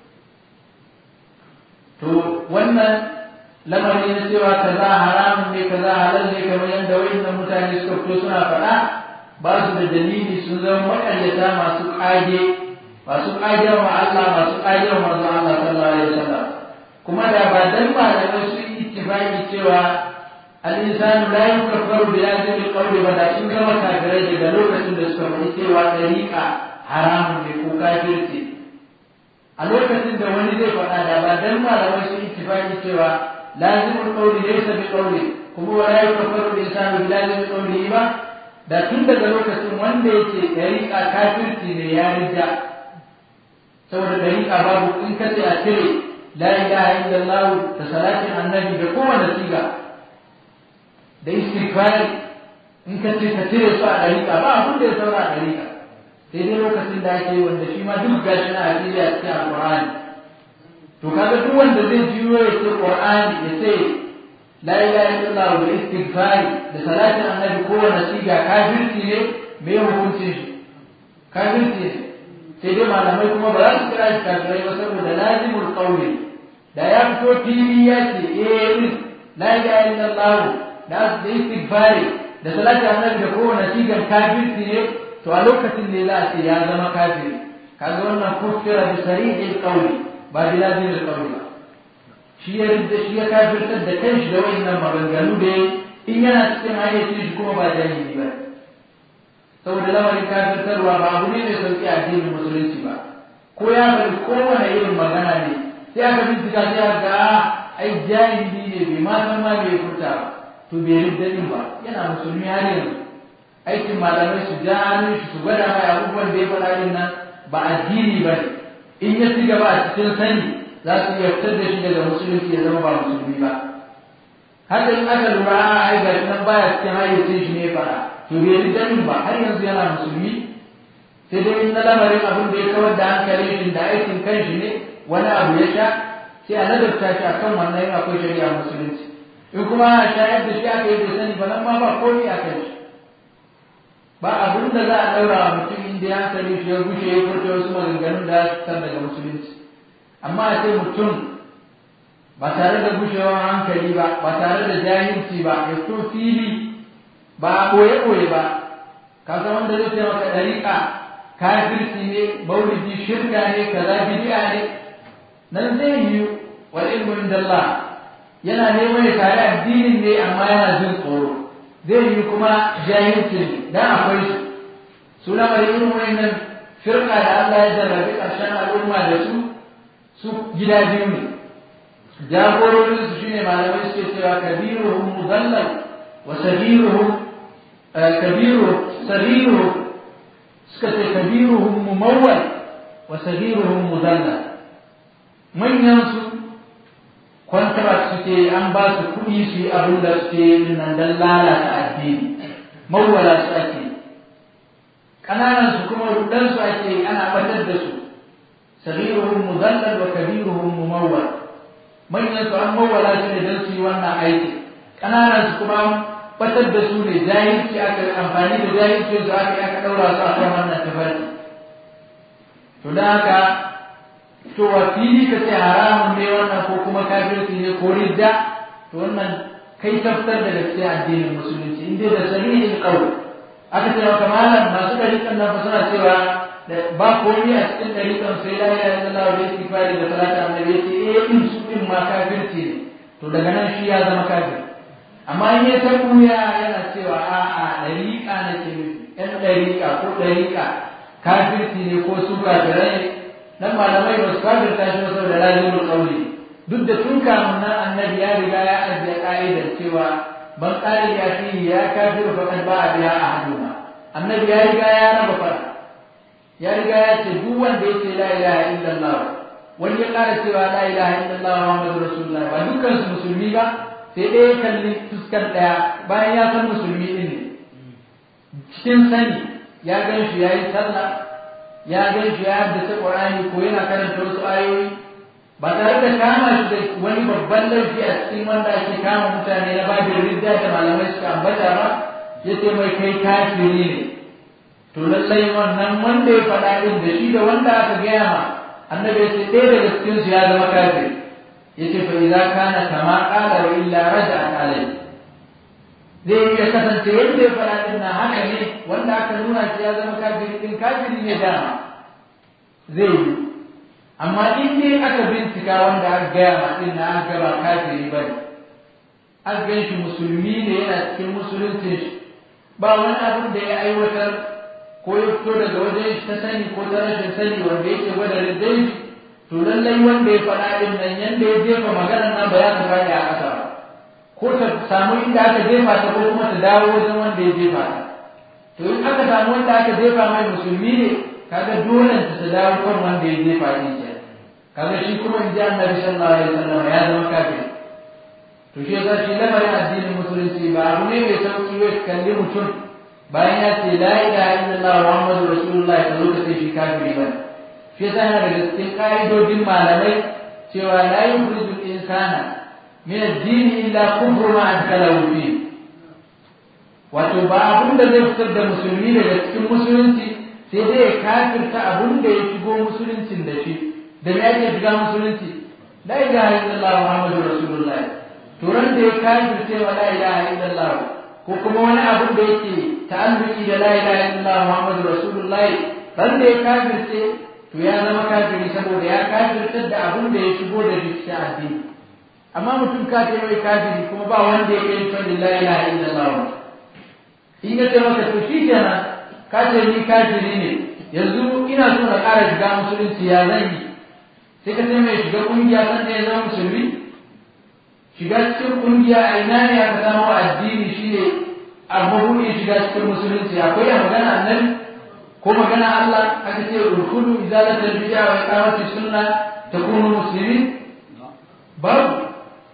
S1: to wannan lamari na cewa kaza haramun ne kaza halal ne kamar yadda wayannan mutane suka fito suna faɗa ba su da dalili sun zama maƙaryata masu ƙage masu ƙage wa Allah masu ƙage wa manzo Allah sallallahu alaihi wasallam kuma da ba dan malamai sun yi ittifaqi cewa al-insanu la yukaffaru bi hadhihi al-qawli ba da sun zama kafirai daga lokacin da suka faɗi cewa dariƙa haramun ne ko kafirci a lokacin da wani zai faɗa da ba dan malamai sun ittifaqi cewa lazimul qawli laysa bi qawli kuma wala yukaffaru al-insanu bi lazimil qawli ba da tun daga lokacin wanda yake dariƙa kafirci ne ya rija saboda dariƙa babu in ka ce a cire la ilaha illallah da salatin annabi da kowane siga da istighfar in ka ce ka cire su a dariƙa ba abin da ya saura a dariƙa sai dai lokacin da ake wanda shi ma duk gashi na hadisi a cikin alqur'ani to kaga duk wanda zai jiyo ya ce qur'ani ya ce la ilaha illallah da istighfar da salatin annabi kowane siga kafirci ne me hukuncin shi kafirci ne sai dai malamai kuma ba za su kira shi kafirai ba saboda lazimul qawli da ya fito fili ya ce eh la ilaha illallah da da istighfar da salatin annabi da kowane sigan kafirci ne to a lokacin ne za a ce ya zama kafiri kaga wannan kufira bi sarihil qawli ba bi lazimil qawli ba shi ya rinda shi ya kafirtar da kanshi da wayannan maganganu da in yana cikin hayyacin shi kuma ba jahili ba saboda lamarin kafirtarwa ba abu ne mai sauki a addinin musulunci ba ko ya bari kowane irin magana ne sai aka bincika sai aka ga ai jahili ne bai ma san ma bai furta ba to bai rinda din ba yana musulmi har yanzu aikin malamai su ja hannun shi su gwada mai abubuwan da ya faɗa din nan ba addini ba ne in ya ci gaba a cikin sani za su iya fitar da shi daga musulunci ya zama ba musulmi ba haka in aka lura a ai ga nan baya cikin hayyacin shi ne fara to bai yi danin ba har yanzu yana musulmi sai dai in na lamarin abin da ya kawar da hankalin shi da aikin kan shi ne wani abu ya sha sai a ladabta shi akan wannan yin akwai shari'a musulunci in kuma a shayar da shi aka yi bai sani ba nan ma ba komai a kan shi ba abin da za a ɗaura wa mutum inda ya hankali shi ya gushe ya furta wasu maganganun da ya fitar daga musulunci amma a ce mutum ba tare da gushewar hankali ba ba tare da jahilci ba ya fito fili ba a ɓoye-ɓoye ba ka san wanda zai ce maka ɗariƙa kafirci ne maulidi shirka ne kaza bidi'a ne nan zai yi wal ilmu inda Allah yana neman ya kare addinin ne amma yana jin tsoro zai yi kuma jahilci ne dan akwai su suna mai irin wannan firka da Allah ya jarrabe ƙarshen al'umma da su su gida biyu ne jagororin su shine malamai suke cewa kabiruhum mudallal wa sagiruhum kabiru sagiruhum suka ce kabiruhum mumawwal wa sagiruhum mudallal manyansu contract suke an ba su kuɗi su yi abin da suke yin nan don lalata addini mawwala su ake ƙananan su kuma rudan su ake ana batar da su sagiruhum mudallal wa kabiruhum mumawwal manyan su an mawwala su ne don su yi wannan aiki ƙananan su kuma batar da su ne jahilci aka amfani da jahilci su aka aka ɗaura su a kan wannan tafarki to da haka to wa fili ka ce haramun ne wannan ko kuma kafirci ne ko ridda to wannan kai tabbatar da gaskiya addinin musulunci in dai da sahihin qawl aka ce maka malam masu dariƙan nan suna cewa ba komai a cikin dariƙan sai la ilaha illallah wa istighfari da salatu annabi ce eh in su din ma kafirci ne to daga nan shi ya zama kafir amma in ya ta buya yana cewa a'a dariƙa nake nufi ɗan dariƙa ko dariƙa kafirci ne ko su kafirai dan malamai ba su kafirta shi wasu da lazimul qawli duk da tun kamun nan annabi ya riga ya ajiye ka'idar cewa ban qali ya fi ya kafiru faqad ba'a biha ahaduma annabi ya riga ya raba fara ya riga ya ce duk wanda ya ce la ilaha illallah wani ya ƙara cewa la ilaha illallah muhammadu rasulullah ba dukkan su musulmi ba sai ɗaya kalli fuskar ɗaya bayan ya san musulmi ɗin ne cikin sani ya gan shi ya yi sallah ya gan shi ya haddace Qur'ani ko yana karanta wasu ayoyi ba tare da kama shi da wani babban laifi a cikin wanda ake kama mutane na babin ridda da malamai suka ambata ba ya ce mai kai kafiri ne to lallai wannan wanda ya faɗa din da shi da wanda aka gaya ma annabi ya ce ɗaya daga cikin su ya zama kafiri ya ce fa idza kana kama qala wa illa raja'a alayhi zai iya kasance yadda ya faɗa din na haka ne wanda aka nuna shi ya zama kafiri din kafiri ne dama zai yi amma in dai aka bincika wanda aka gaya ma din na aka ba kafiri ba ne aka gan shi musulmi ne yana cikin musuluncin shi ba wani abin da ya aiwatar ko ya fito daga wajen shi ta sani ko ta rashin sani wanda yake gwada riddai shi to lallai wanda ya faɗa din nan yanda ya jefa maganar nan ba ya ta faɗi a ƙasa ba ko ta samu inda aka jefa ta ko kuma ta dawo wajen wanda ya jefa ta to in aka samu wanda aka jefa mai musulmi ne kaga dole ta ta dawo kan wanda ya jefa din ke kaga shi kuma in ji annabi sallallahu alaihi wasallam ya zama kafir to shi yasa shi lamarin addinin musulunci ba abu ne mai sauki wai kalli mutum bayan ya ce la ilaha illallah muhammadu rasulullah ka zo ka ce shi kafiri ba shi yasa yana daga cikin ka'idodin malamai cewa la yukhrijul insana min addini illa kufru ma adkalahu fi wato ba abin da zai fitar da musulmi daga cikin musulunci sai dai ya kafirta abin da ya shigo musuluncin da shi da me ake shiga musulunci la ilaha illallah muhammadu rasulullah to ran da ya kafirce wa la ilaha illallah ko kuma wani abin da yake ta'alluki da la ilaha illallah muhammadu rasulullah ran da ya kafirce to ya zama kafiri saboda ya kafirtar da abin da ya shigo da shi cikin addini amma mutum ka ce mai kafiri kuma ba wanda ya kai fadin la ilaha illallah in ya ce maka to shi kenan ka ce ni kafiri ne yanzu ina so na ƙara shiga musulunci ya zan yi sai ka ce mai shiga ƙungiya san da ya zama musulmi shiga cikin ƙungiya a ina ne aka samu addini shine a mabuɗin shiga cikin musulunci akwai a magana annabi ko magana Allah aka ce urkulu izalatul bid'a wa iqamati sunna takunu muslimin babu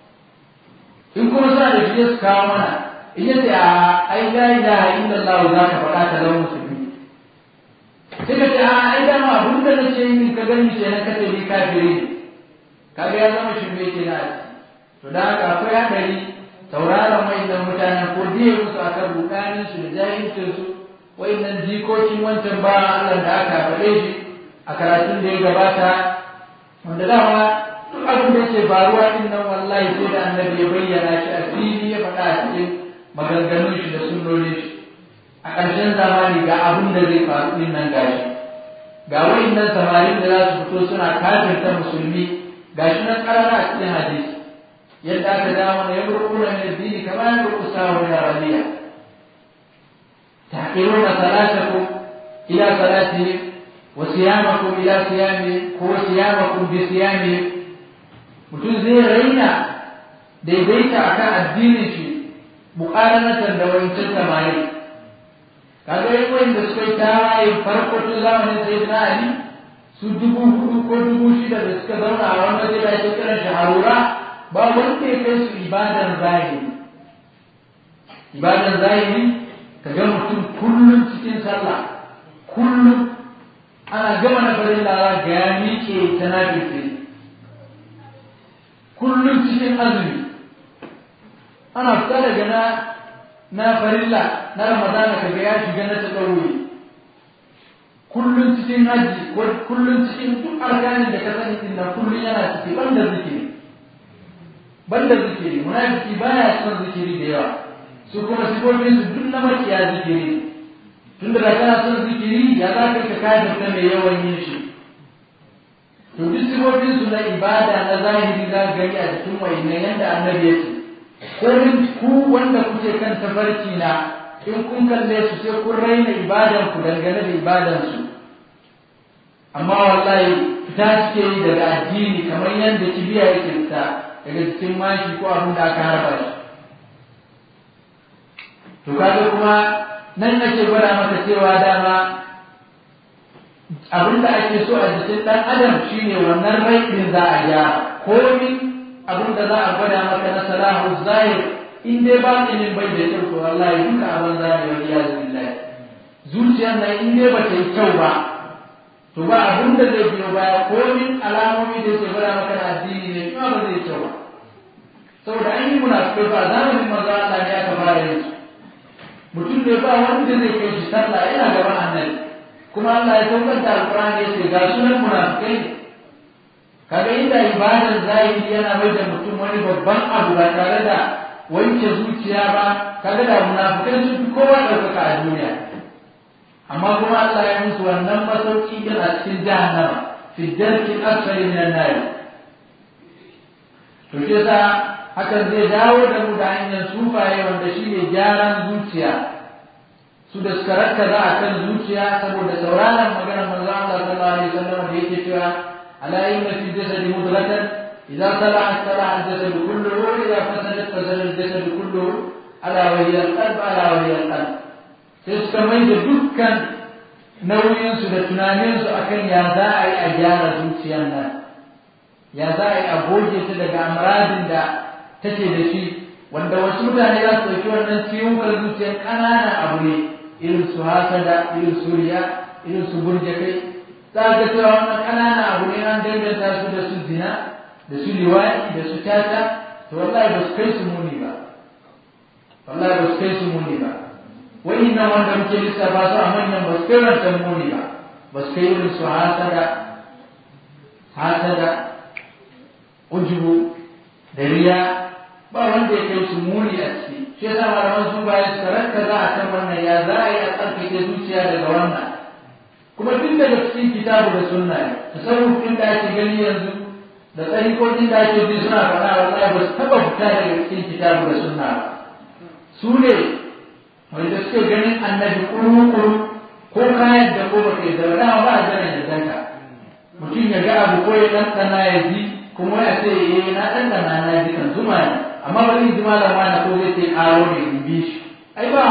S1: in kuma suna da shi su kawo mana in ya ce a ai la ilaha illallah za ka faɗa ta zama musulmi sai ka ce a ai dama abin da nace in ka gani ce na kace ni kafiri ne kaga ya zama shirme ke na to da haka akwai hadari sauraron wayannan mutanen ko diye musu akan rukanin su da jahilcin su wayannan jikokin wancan ba Allah da aka faɗe shi a karatun da ya gabata wanda dama duk abin da yake faruwa din nan wallahi sai da annabi ya bayyana shi a fili ya faɗa a cikin maganganun shi da sunnonin shi a ƙarshen zamani ga abin da zai faru din nan gashi ga wayannan samarin da za su fito suna kafirta musulmi gashi nan karara a cikin hadisi yadda aka ga mana ya burkuna min addini kama ya burkusa wa min arabiya tahqiruna salatakum ila salatihim wa siyamakum ila siyamihim ko siyamakum bi siyamihim mutum zai raina daidaita akan addinin shi muƙaranatan da wancan samari kaga yin wanda suka yi tawaye farko tun zamanin sai na ali su dubu hudu ko dubu shida da suka zauna a wani waje da ake kiran shi harura ba wanda ya kai su ibadan zahiri ibadan zahiri ka ga mutum kullum cikin sallah kullum ana gama na farin lara ga ya miƙe ta na kullum cikin azumi ana fita daga na na farilla na ramadana ka ga ya shiga na taɗauri kullum cikin haji ko kullum cikin duk arkanin da ka sani din nan kullum yana ciki banda zikiri banda zikiri munafiki baya son zikiri da yawa su kuma sifofin su duk na makiya zikiri tun da kana son zikiri ya za ka kafin ta mai yawan yin shi to duk sifofin su na ibada na zahiri za ka gani a cikin wayannan yanda annabi ya ce ko ku wanda kuke kan tafarki na in kun kalle su sai kun raina ibadan ku dangane da ibadan su amma wallahi fita suke yi daga addini kamar yadda kibiya yake fita daga cikin mashi ko abin da aka harba shi to kaga kuma nan nake gwada maka cewa dama abin da ake so a jikin ɗan adam shine wannan rai ɗin za a gyara komin abin da za a gwada maka na salahu zahir in dai ba ilimin bai da kyau to wallahi duka abin za ne wani ya billahi zuciyar nan in dai ba ta yi kyau ba to ba abin da zai biyo baya komin alamomi da ke gwada maka na addini ne kuma ba zai kyau ba saboda an yi munafikai ba zamanin manzo Allah ne aka fara yin su mutum ne ba wanda zai kai shi sallah yana gaban annabi kuma Allah ya saukar da alqur'ani ya ce ga sunan munafikai ne kaga inda ibadar zahiri yana mai da mutum wani babban abu ba tare da wanke zuciya ba kaga da munafikai sun fi kowa ɗaukaka a duniya amma kuma Allah ya musu wannan masauki din a cikin jahannama fi darki asfali minan nar to shi yasa hakan zai dawo da mu da hanyar sufaye wanda shine gyaran zuciya su da suka rakkaza a kan zuciya saboda sauraron maganar manzo Allah sallallahu alaihi wasallam da yake cewa ala inna fi jasadi mudghatan idza salahat salaha al-jasad kulluhu wa idza fasadat fasada al-jasad kulluhu ala wa hiya al-qalb ala wa hiya al-qalb sai suka mai da dukkan nauyinsu da tunaninsu akan ya za a yi a gyara zuciyar nan ya za a yi a goge ta daga amradin da take da shi wanda wasu mutane za su ɗauki wannan ciwon zuciyar ƙananan abu ne irin su hasada irin su riya irin su burge kai za ga cewa wannan ƙananan abu ne an danganta su da su zina da su liwaɗi da su tata to wallahi ba su kai su muni ba wallahi ba su kai su muni ba nan wanda muke lissafa su a manyan ba su kai wancan muni ba ba su kai irin su hasada hasada ujubu da riya ba wanda ya kai su muni a ciki shi yasa malaman su baya su ranka za a kan wannan ya za a yi a tsarkake zuciya daga wannan kuma duk daga cikin kitabu da sunna ne tasawuf din da ake gani yanzu da tsarikokin da ake ji suna faɗa wallahi ba su taɓa fita daga cikin kitabu da sunna ba su ne wanda suke ganin annabi kuru-kuru ko kayan da ko baka da dama ba a jana da danka mutum ya ga abu ko ya ɗanɗana ya ji kuma ya ce eh na ɗanɗana na ji kan zuma ne amma ba zai ji malama na ko zai ce aro ne in bi shi ai ba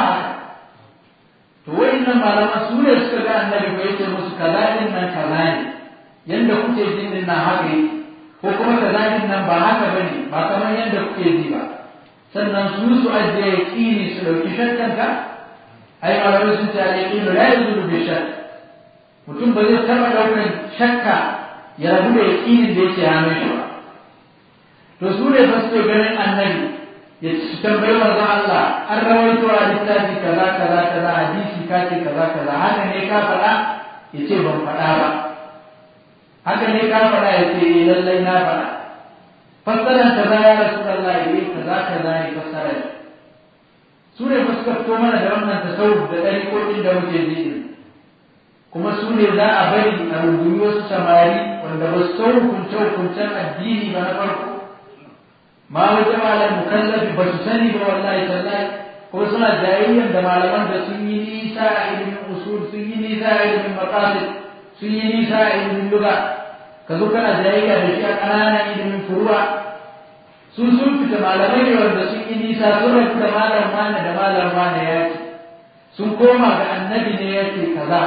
S1: to nan malama su ne suka ga annabi ko yake musu kaza din nan kaza ne yanda kuke jin din nan haka ko kuma kaza din nan ba haka bane ba kamar yanda kuke ji ba sannan su su ajiye yaƙini su ɗauki shakkanka ai malamai sun ce al-yaqinu la yazulu bi shakk mutum ba zai taɓa ɗaukar shakka ya rabu da yaƙinin da yake hannun shi ba to su ne fa suke ganin annabi ya su tambayi manzo Allah an rawaito a littafi kaza kaza kaza hadisi ka ce kaza kaza haka ne ka faɗa ya ce ban faɗa ba haka ne ka faɗa ya ce eh lallai na faɗa fassarar ta za ya rasu Allah ya kaza kaza ne fassarar su ne ba suka fito mana da wannan tasawuf da ɗariƙoƙin da muke ji kuma su ne za a bari a rungumi wasu samari wanda ba su san hukunce-hukuncen addini ba na farko ma wata malam mukallafi ba su sani ba wallahi tallahi ko suna jayayyan da malaman da sun yi nisa a ilimin usul sun yi nisa a ilimin maqasid sun yi nisa a ilimin lugha ka zo kana jayayya da shi a ƙananan ilimin furuwa su sun fita malamai ne wanda sun yi nisa sun rabu da malam wani da malam wani ya ce sun koma ga annabi ne ya ce kaza ko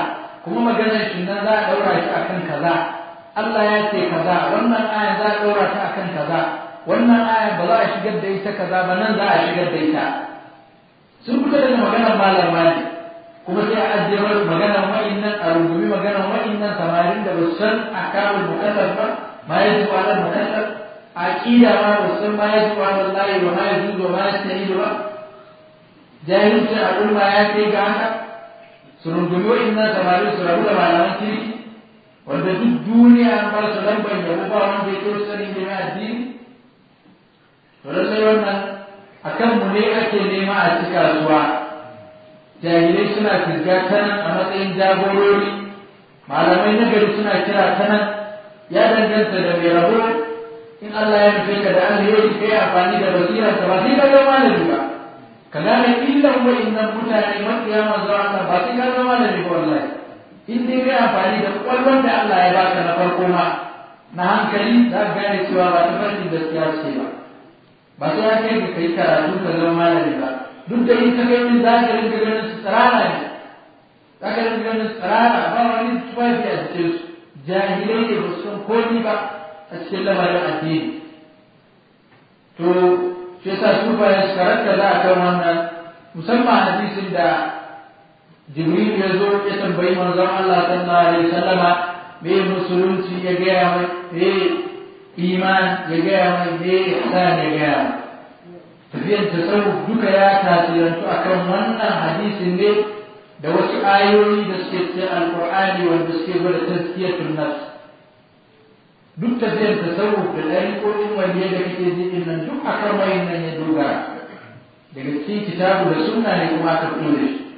S1: kuma maganar shi nan za a ɗaura shi akan kaza Allah ya ce kaza wannan aya za a ɗaura ta akan kaza wannan aya ba za a shigar da ita kaza ba nan za a shigar da ita sun fita daga maganar malam ne kuma sai a ajiye mai maganar wa'innan a rungumi maganar wa'innan samarin da ba su san akamun mukallaf ba ma ya ji wa mukallaf a ƙida ma ba su san ma ya ji wa layi ba ma ya ji wa ma ya sayi ba jahilcin al'umma ya kai ga haka su rungumi wa'innan samarin su rabu da malaman kirki wanda duk duniya an ba su lambar yabo ba wanda ya kai sani da addini to lallai wannan akan mu ne ake nema a ci kasuwa jahilai suna kirga ta nan a matsayin jagorori malamai na gari suna kira ta nan ya danganta da mai rabo in Allah ya nufe ka da alheri kai amfani da basirar ka ba sai ka zama malami ba ka gane illan wa'innan mutane mafiya manzo Allah ba sai ka zama malami ba wallahi in dai kai amfani da kwallon da Allah ya baka na farko ma na hankali za ka gane cewa ba ta farkin gaskiya ce ba ba sai ya kai ka yi karatu ka zama malami ba duk da in ka kai min za ka rinka ganin su tsirara ne za ka rinka ganin su tsirara ba wani tufafi a cikin su jahilai ne ba su san komi ba a cikin lamarin addini to shi yasa su ba ya karanta za a kan wannan musamman hadisin da jibril ya zo ya tambayi manzon Allah sallallahu alaihi wasallama me musulunci ya gaya mai me iman ya gaya mai me ihsan ya gaya mai tafiyar tasawuf duka ya tasirantu akan wannan hadisin ne da wasu ayoyi da suke cikin alqur'ani wanda suke gwada tazkiyatun nafs duk tafiyar tasawuf da ɗariƙoƙin wanda da kake ji din nan duk akan wayin nan ya dogara daga cikin kitabu da sunna ne kuma aka fito da shi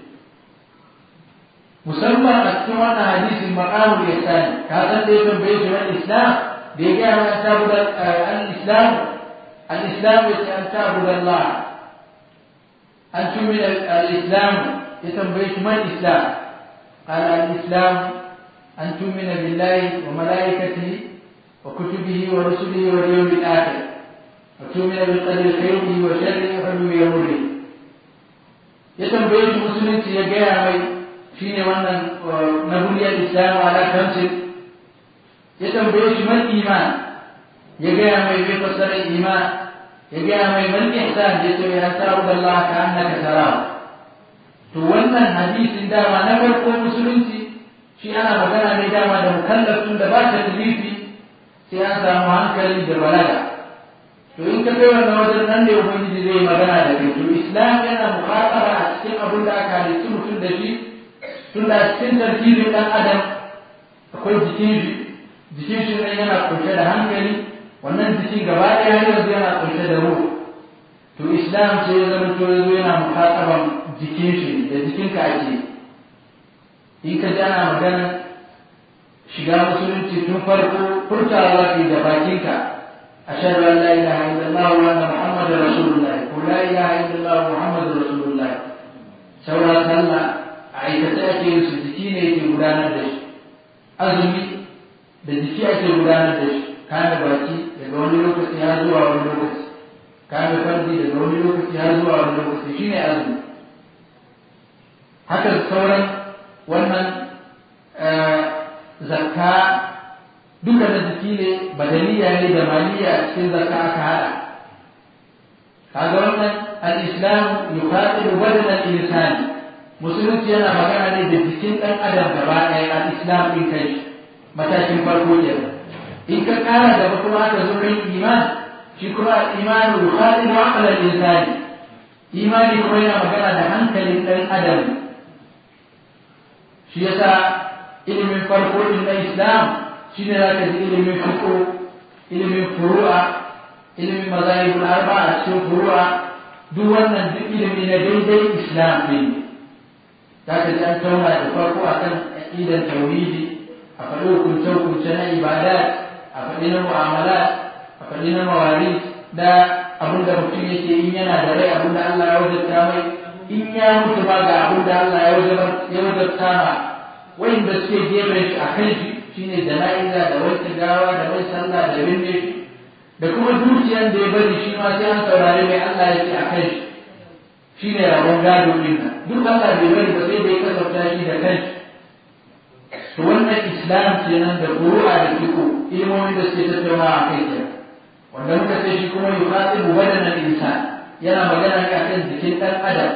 S1: musamman a cikin wannan hadisin maqamul ihsan ka san da ya tambaye shi wani islam da ya gaya mana tabu da al-islam al-islam ya ce an tabu da Allah an tumi al-islam ya tambaye shi man islam قال الإسلام أن تؤمن بالله وملائكته وكتبه ورسله واليوم الآخر وتؤمن بالقدر خيره وشره وحلمه ومره يتنبيه مسلم يجاه mai shine wannan na buniyar islam ala kamsin ya tambaye shi man iman ya gaya mai bai fassara iman ya gaya mai man ihsan ya ce ya ta'budu Allah ka annaka tarahu to wannan hadisin dama na farko musulunci shi ana magana ne dama da mukallafin da ba ta talifi sai an samu hankali da balaga to in ka kai wannan wajen nan ne ubangiji zai magana da kai to islam yana muqatara a cikin abin da aka halitta mutum da shi tunda cikin tarkibin ɗan adam akwai jikin shi jikin shi ɗan yana kunshe da hankali wannan jikin gaba ɗaya yanzu yana kunshe da ruhu to islam sai ya zama to yanzu yana muhataban jikin shi da jikinka ake in ka ji ana magana shiga musulunci tun farko furtawa za da bakinka ashhadu an la ilaha illallah wa anna muhammadar rasulullah ko la ilaha illallah wa muhammadur rasulullah saura sallah aikace ake yin su jiki ne yake gudanar da shi azumi da jiki ake gudanar da shi kame baki daga wani lokaci har zuwa wani lokaci kame farji daga wani lokaci har zuwa wani lokaci shine azumi haka sauran wannan zakka duka da jiki ne badaniya ne da maliya a cikin zakka aka hada kaga wannan al-islam yuqatilu badan al-insani musulunci yana magana ne da jikin ɗan adam gaba ɗaya a islam ɗin kai matakin farko ke in ka ƙara gaba kuma aka zo kan iman shi kuma imanu yukhadi wa aqla insani imani kuma yana magana da hankalin ɗan adam shi yasa ilimin farko ɗin na islam shi ne zaka ji ilimin fiqh ilimin furu'a ilimin mazahibul arba'a a cikin furu'a duk wannan duk ilimi na daidai islam ɗin za ka ji an tauna da farko a kan aƙidar tauhidi a faɗi hukunce-hukunce na ibadat a faɗi na mu'amalat a faɗi na mawari da abin da mutum yake in yana da rai abin da Allah ya wajabta mai in ya mutu ba ga abin da Allah ya wajabta ma wanda suke gefen shi a kan shi shine jana'iza da wanke gawa da mai sallah da binne shi da kuma dukiyan da ya bari shi ma sai an saurari mai Allah ya ce a kan shi shi ne rabon gado ɗin nan duk Allah bai bari ba sai da ya kasafta shi da kanshi to wannan islam kenan da furu'a da fiqh ilmomin da suke tattaunawa a kai kenan wanda muka ce shi kuma yuqatibu badanan insan yana magana ne akan jikin dan adam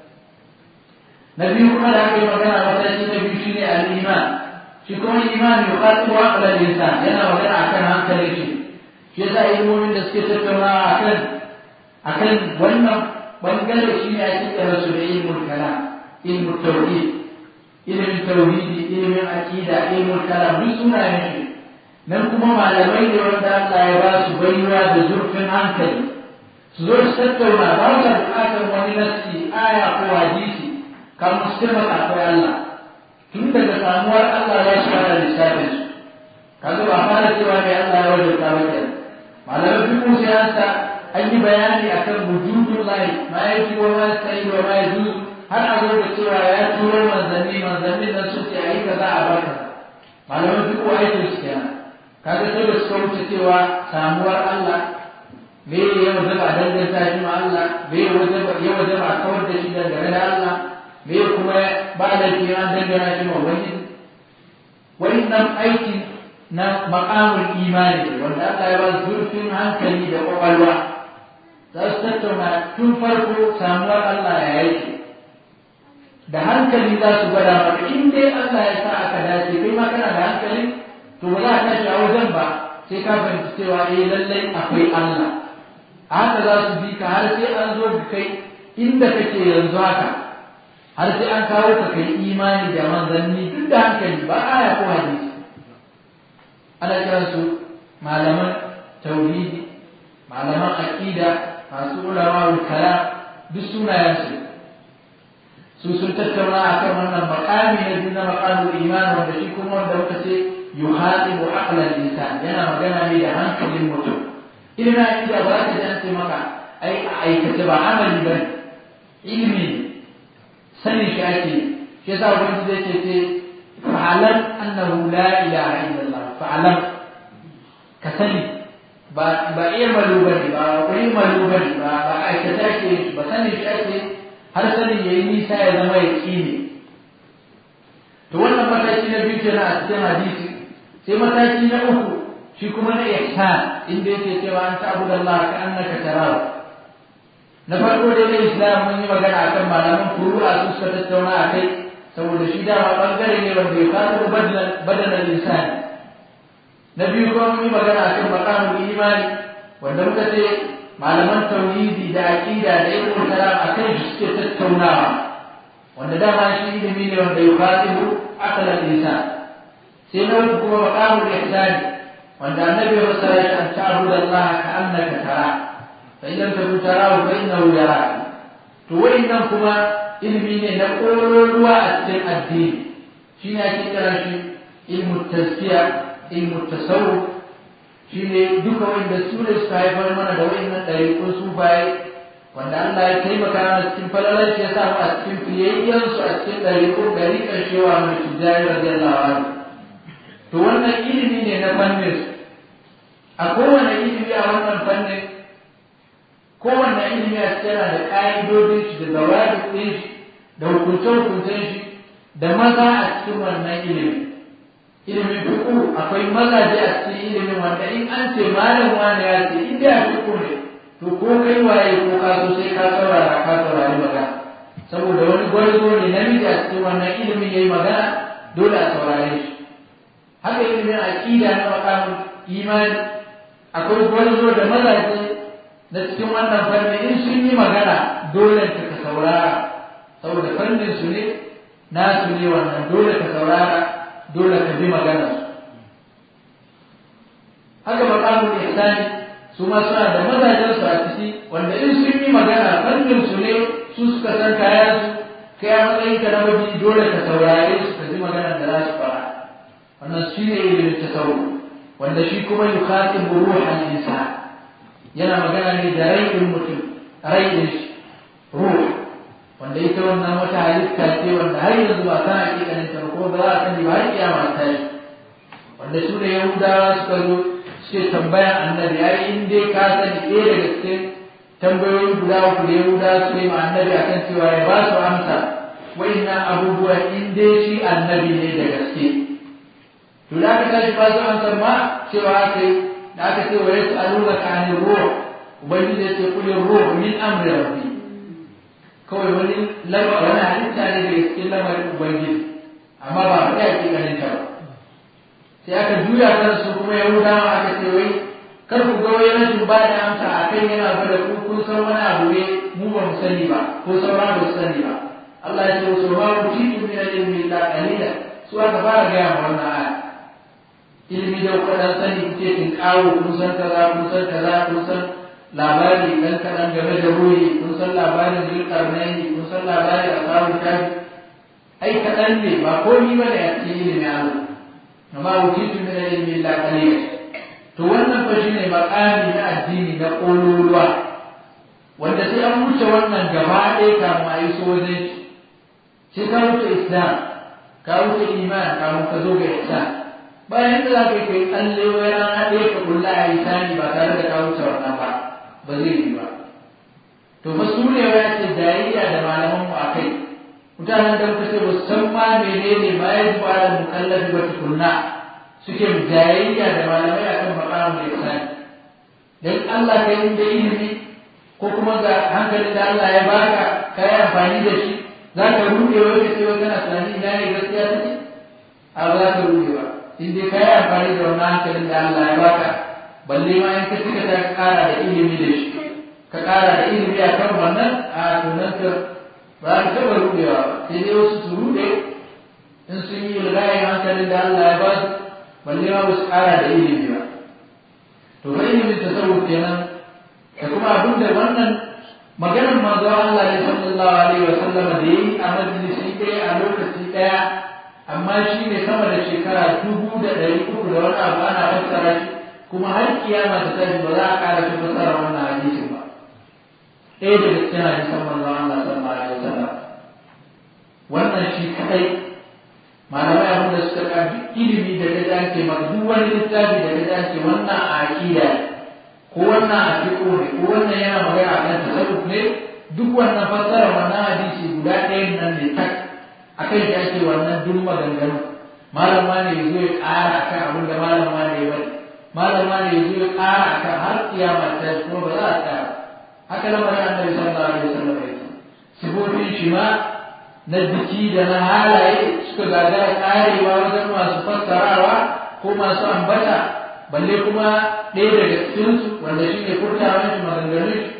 S1: na biyu kuma da aka yi magana mataki na biyu shine al-iman shi kuma iman yuqatibu aqla al-insan yana magana akan hankalin shi shi yasa ilmomin da suke tattaunawa akan akan wannan bangare shi ne ake kira su da ilmul kalam ilmul tauhid ilmin tauhidi ilmin aqida ilmul kalam duk sunayen shi nan kuma malamai ne wanda Allah ya ba su baiwa da zurfin hankali su zo su tattauna ba su bukatar wani nassi aya ko hadisi kamar su taimaka akwai Allah tun daga samuwar Allah ya shi fara lissafin su kaga ba fara cewa mai Allah ya wajabta ba kenan malamai duk musu ya sa an yi bayani akan wujudun lahi ma ya ji wa ma sai wa ma ya har a zo da cewa ya turo manzanni manzanni nan su ce ayi kaza a barka malamai duk aikin su kenan kaga sai da suka wuce cewa samuwar Allah me ya wajaba a danganta shi ma Allah me ya wajaba ya wajaba a kawar da shi dangane da Allah me kuma ba da shi an dangana shi ma wani wannan aikin na maqamul imani wanda Allah ya ba zurfin hankali da kwakwalwa za su tattauna tun farko samuwar Allah ya yake da hankali za su gwada maka in dai Allah ya sa aka dace kai ma kana da hankali to ba za ka tashi a wajen ba sai ka fahimci cewa eh lallai akwai Allah a haka za su bi ka har sai an zo da kai inda kake yanzu haka har sai an kawo ka kai imani da manzanni duk da hankali ba aya ko hadisi ana kiran su malaman tauhidi malaman aqida masu ulama kalam duk sunayen su su sun tattauna akan wannan maqami na biyu na maqamul iman wanda shi kuma wanda muka ce yuhadibu aqlan insan yana magana ne da hankalin mutum ilimin aqida ba ta ji an ce maka ai a aikace ba amali ba ilimi sanin shi ake shi yasa wani zai ce ce fa'alam annahu la ilaha illallah fa'alam ka sani ba ba ilmalu bane ba ko ilmalu bane ba ba aikata ake ba sanin shi ake har sanin yayi nisa ya zama yaqini to wannan mataki na biyu kenan a cikin hadisi sai mataki na uku shi kuma na ihsan inda yake cewa an ta'budu Allah ka annaka tarahu na farko dai na islam mun yi magana akan malaman furu'a su suka tattauna a kai saboda shi dama bangare ne wanda ya fara badanan insani na biyu kuma mun yi magana akan maqamul imani wanda muka ce malaman tauhidi da aqida da ilmul kalam akan shi suke tattaunawa wanda dama shi ilimi ne wanda ya fatihu aqlan insan sai na uku kuma maqamul ihsan wanda annabi ya fassara shi an ta'budu Allah ka annaka tara fa in lam takun tarahu fa innahu yaraka to wayannan kuma ilimi ne na ƙololuwa a cikin addini shi ne ake kira shi ilmu taskiya ilmu tasawuf shi ne duka wanda su ne suka haifar mana da wayannan ɗariƙun sufaye wanda Allah ya taimaka mana cikin falalar shi ya sa mu a cikin fiyayyen su a cikin ɗariƙun ɗariƙar shewa mai tijjani radiyallahu anhu to wannan ilimi ne na fannin su a kowane ilimi a wannan fannin kowanne ilimi a cikin yana da ƙa'idodin shi da zawadi ɗin shi da hukunce-hukuncen shi da maza a cikin wannan ilimi ilimin fiƙu akwai mazaje a cikin ilimin wanda in an ce malam wani ya ce in da fiƙu ne to ko kai waye ko ka so sai ka saurara ka saurari magana saboda wani gwarzo ne namiji a cikin wannan ilimin yayi magana dole a saurare shi haka ilimin aqida na makamin imani akwai gwarzo da mazaje na cikin wannan fanni in sun yi magana dole ka ka saurara saboda fannin su ne na su ne wannan dole ka saurara dole ka bi magana su haka maqamul ihsani su ma suna da mazajen su a ciki wanda in sun yi magana fannin su ne su suka san kayan su kai a matsayin ka na mabi dole ka saurare su ka ji magana da za su fara wannan shi ne ilimin tasawuf wanda shi kuma yukhatibu ruhan insan yana magana ne da rai mutum rai din shi ruh wanda ita wannan wata halitta ce wanda har yanzu ba san hakikanin ta ko ba za a sani ba har kiyama ta yi wanda su ne yahudawa suka zo suke tambaya annabi ai in dai ka sani ɗaya daga cikin tambayoyi guda uku da yahudawa su ne ma annabi akan cewa ya ba su amsa wa'innan abubuwa in dai shi annabi ne da gaske to da aka tashi ba su an ma cewa aka yi da aka ce wa yasu aluna ka anil ruh ubangiji ya ce kulin ruh min amri rabbi kawai wani lamar wani halitta ne daga cikin lamarin ubangiji amma ba faɗi a ƙiƙanin ta ba sai aka juya kan su kuma yahudawa aka ce wai kar ku ga wai rashin ba da amsa a kan yana ba da ku kun san wani abu ne mu ba mu sani ba ko sauran ba su sani ba Allah ya ce wasu ma ku ci min ilmi illa qalila su aka fara gaya ma wannan aya ilimi da kuɗin sani kuke kin kawo kun san kaza kun san kaza kun san labari dan kaɗan game da ruhi kun san labarin zulkarnaini kun san labarin ashabul kafi ai kaɗan ne ba komi ba da ya ce ilimi Allah amma wukitu min ilmi illa qalila to wannan fa shine makami na addini na kololuwa wanda sai an wuce wannan gaba ɗaya kafin a yi so wajen shi sai ka wuce islam ka wuce iman kafin ka zo ga ihsan bayan da za ka yi kai tsalle wai rana ɗaya ka kulla a isani ba tare da ka wuce wannan ba ba zai yi ba to fa su ne ya ce jayayya da malaman mu akai mutanen da muka ce ba su san ma menene ma ya zuwa da mukallafi ba tukunna suke jayayya da malamai akan makamun da isani dan Allah ka yi da ilimi ko kuma ga hankalin da Allah ya baka ka yi amfani da shi za ka ruɗe wai ka ce wai kana tunani ina ne gaskiya take a ba za ka ruɗe ba in dai ka yi amfani da wannan hankalin da Allah ya baka balle ma in ka cika ta ƙara da ilimi da shi ka ƙara da ilimi a kan wannan a tunan ka ba ka taɓa ruɗewa ba sai dai wasu su ruɗe in sun yi ilgayen hankalin da Allah ya ba su balle ma ba su ƙara da ilimi ba to fa ilimin tasawuf kenan da kuma abin da wannan maganar manzo Allah ne sallallahu alaihi wa sallam da yi a majalisi ɗaya a lokaci ɗaya amma shi ne sama da shekara dubu da ɗari uku da wani abu ana fassara shi kuma har kiyama ta tashi ba za a ƙara ta fassara wannan hadisin ba ɗaya daga cikin hadisan manzo Allah sallallahu alaihi wa sallam wannan shi kadai malamai abin da suka ka duk ilimi da ta dace maka duk wani littafi da ta dace wannan a aƙida ko wannan a fiƙo ne ko wannan yana magana akan tasarruf ne duk wannan fassara wannan hadisi guda ɗayan nan ne tak akan shi ake wannan duk maganganu malam ma ne yazo ya ƙara akan abin da malam ma ne ya bari malam ma ne yazo ya ƙara akan har kiyama ta kuma ba za a tsaya haka lamarin annabi sallallahu alaihi wasallam ya ce sifofin shi ma na jiki da na halaye suka gagara karewa wajen masu fassarawa ko masu ambata balle kuma ɗaya daga cikinsu wanda shi ne furtawan shi maganganun shi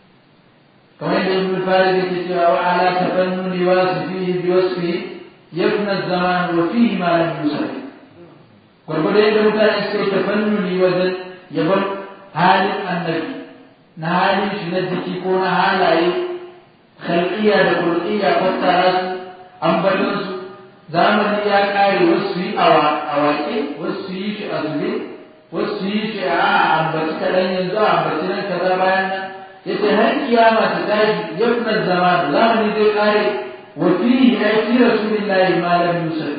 S1: kamar yadda ibn farid yake cewa wa ala tafannuni wasifihi bi wasfi yafna zaman wa fihi ma lam yusaf gwargwado yadda mutane suka yi tafannuni wajen yabon halin annabi na halin shi na jiki ko na halaye khalqiyya da kulqiyya fassara su ambaton su zamani ya kare wasu yi a waƙe wasu yi shi a zube wasu yi shi a ambaci kaɗan yanzu a ambaci nan kaza bayan nan ya ce har kiyama ta tashi yabnar zaman zamani zai kare wa fihi ai fi rasulillahi ma lam yusuf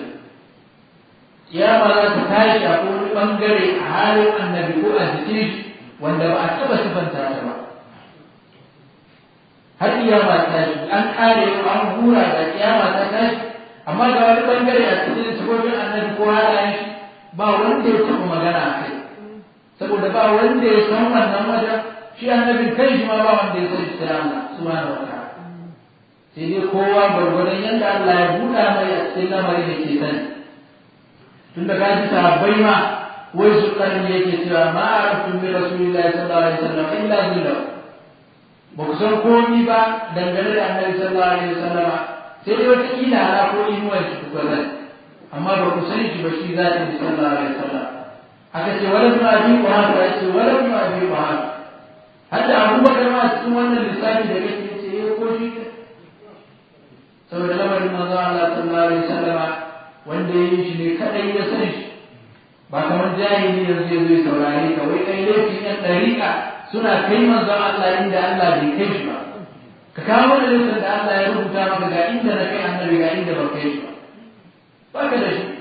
S1: kiyama za ta tashi a wani bangare a halin annabi ko a jikin shi wanda ba a taɓa sifanta ta ba har kiyama ta tashi an kare an hura da kiyama ta tashi amma ga wani bangare a cikin sifofin annabi ko halayen shi ba wanda ya taɓa magana a kai saboda ba wanda ya san wannan wajen shi annabin kai shi ma ba wanda ya san shi sai Allah subhanahu wa ta'ala sai dai kowa gwargwadon yadda Allah ya buɗa mai a cikin lamarin da ke sani tun da kaji sahabbai ma wai su karni yake cewa ma araftu min rasulillahi sallallahu alaihi wasallam illa billah ba ku san komi ba dangane da annabi sallallahu alaihi wasallam sai dai wata kila ala ko inuwar shi ku zai amma ba ku sani shi ba shi zati bi sallallahu alaihi wasallam aka ce wala ma bi ku haka ya ce wala ma bi ku haka hadda abubakar ma cikin wannan lissafi da kake ce ya ko shi saboda lamarin manzo Allah sallallahu alaihi wasallam wanda ya yi shi ne kadai ya san shi ba kamar jahili yanzu ya zai saurare ka wai kai laifin yan dariƙa suna kai manzon Allah inda Allah bai kai shi ba ka kawo da laifin da Allah ya rubuta maka ga inda na kai annabi ga inda ba kai shi ba ba ka da shi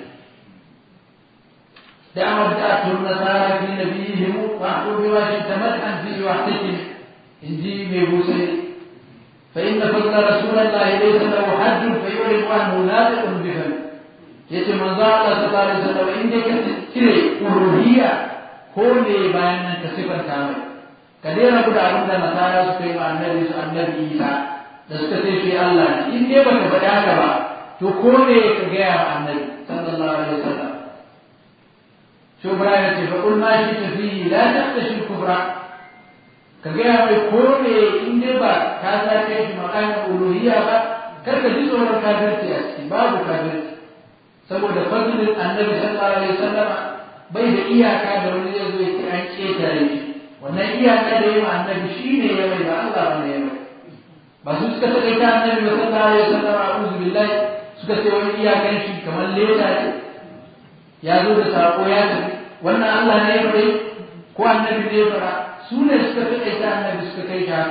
S1: دعوة تأتوا النصارى في نبيهم واحكوا بما شئت مدحا فيه واحتكم إنجيل بوسي فإن فضل رسول الله ليس له حد فيعلم أنه ناطق بفم yace manzo Allah sallallahu alaihi wasallam in dai ka cire uluhiyya ko ne bayan nan ka sifanta mai ka daina guda abin da nasara suka yi ma annabi su annabi Isa da suka ce shi Allah ne in dai baka faɗa haka ba to ko ne ka gaya wa annabi sallallahu alaihi wasallam shi Ibrahim ce fa kul ma shi tafi la taqtashi kubra ka gaya mai ko ne in dai ba ka sa kai shi makamin uluhiyya ba kar ka ji tsoron kafirci a ciki babu kafirci saboda fadlin annabi sallallahu alaihi wasallam bai da iyaka da wani zai zo ya ce an ketare shi wannan iyaka da yayi annabi shine ya mai ba Allah bane ya mai ba su suka take ta annabi sallallahu alaihi wasallam a'udhu billahi suka ce wani iyakan shi kamar leda ne ya zo da sako ya tafi wannan Allah ne ya mai ko annabi ne ya fara su ne suka take ta annabi suka kai shi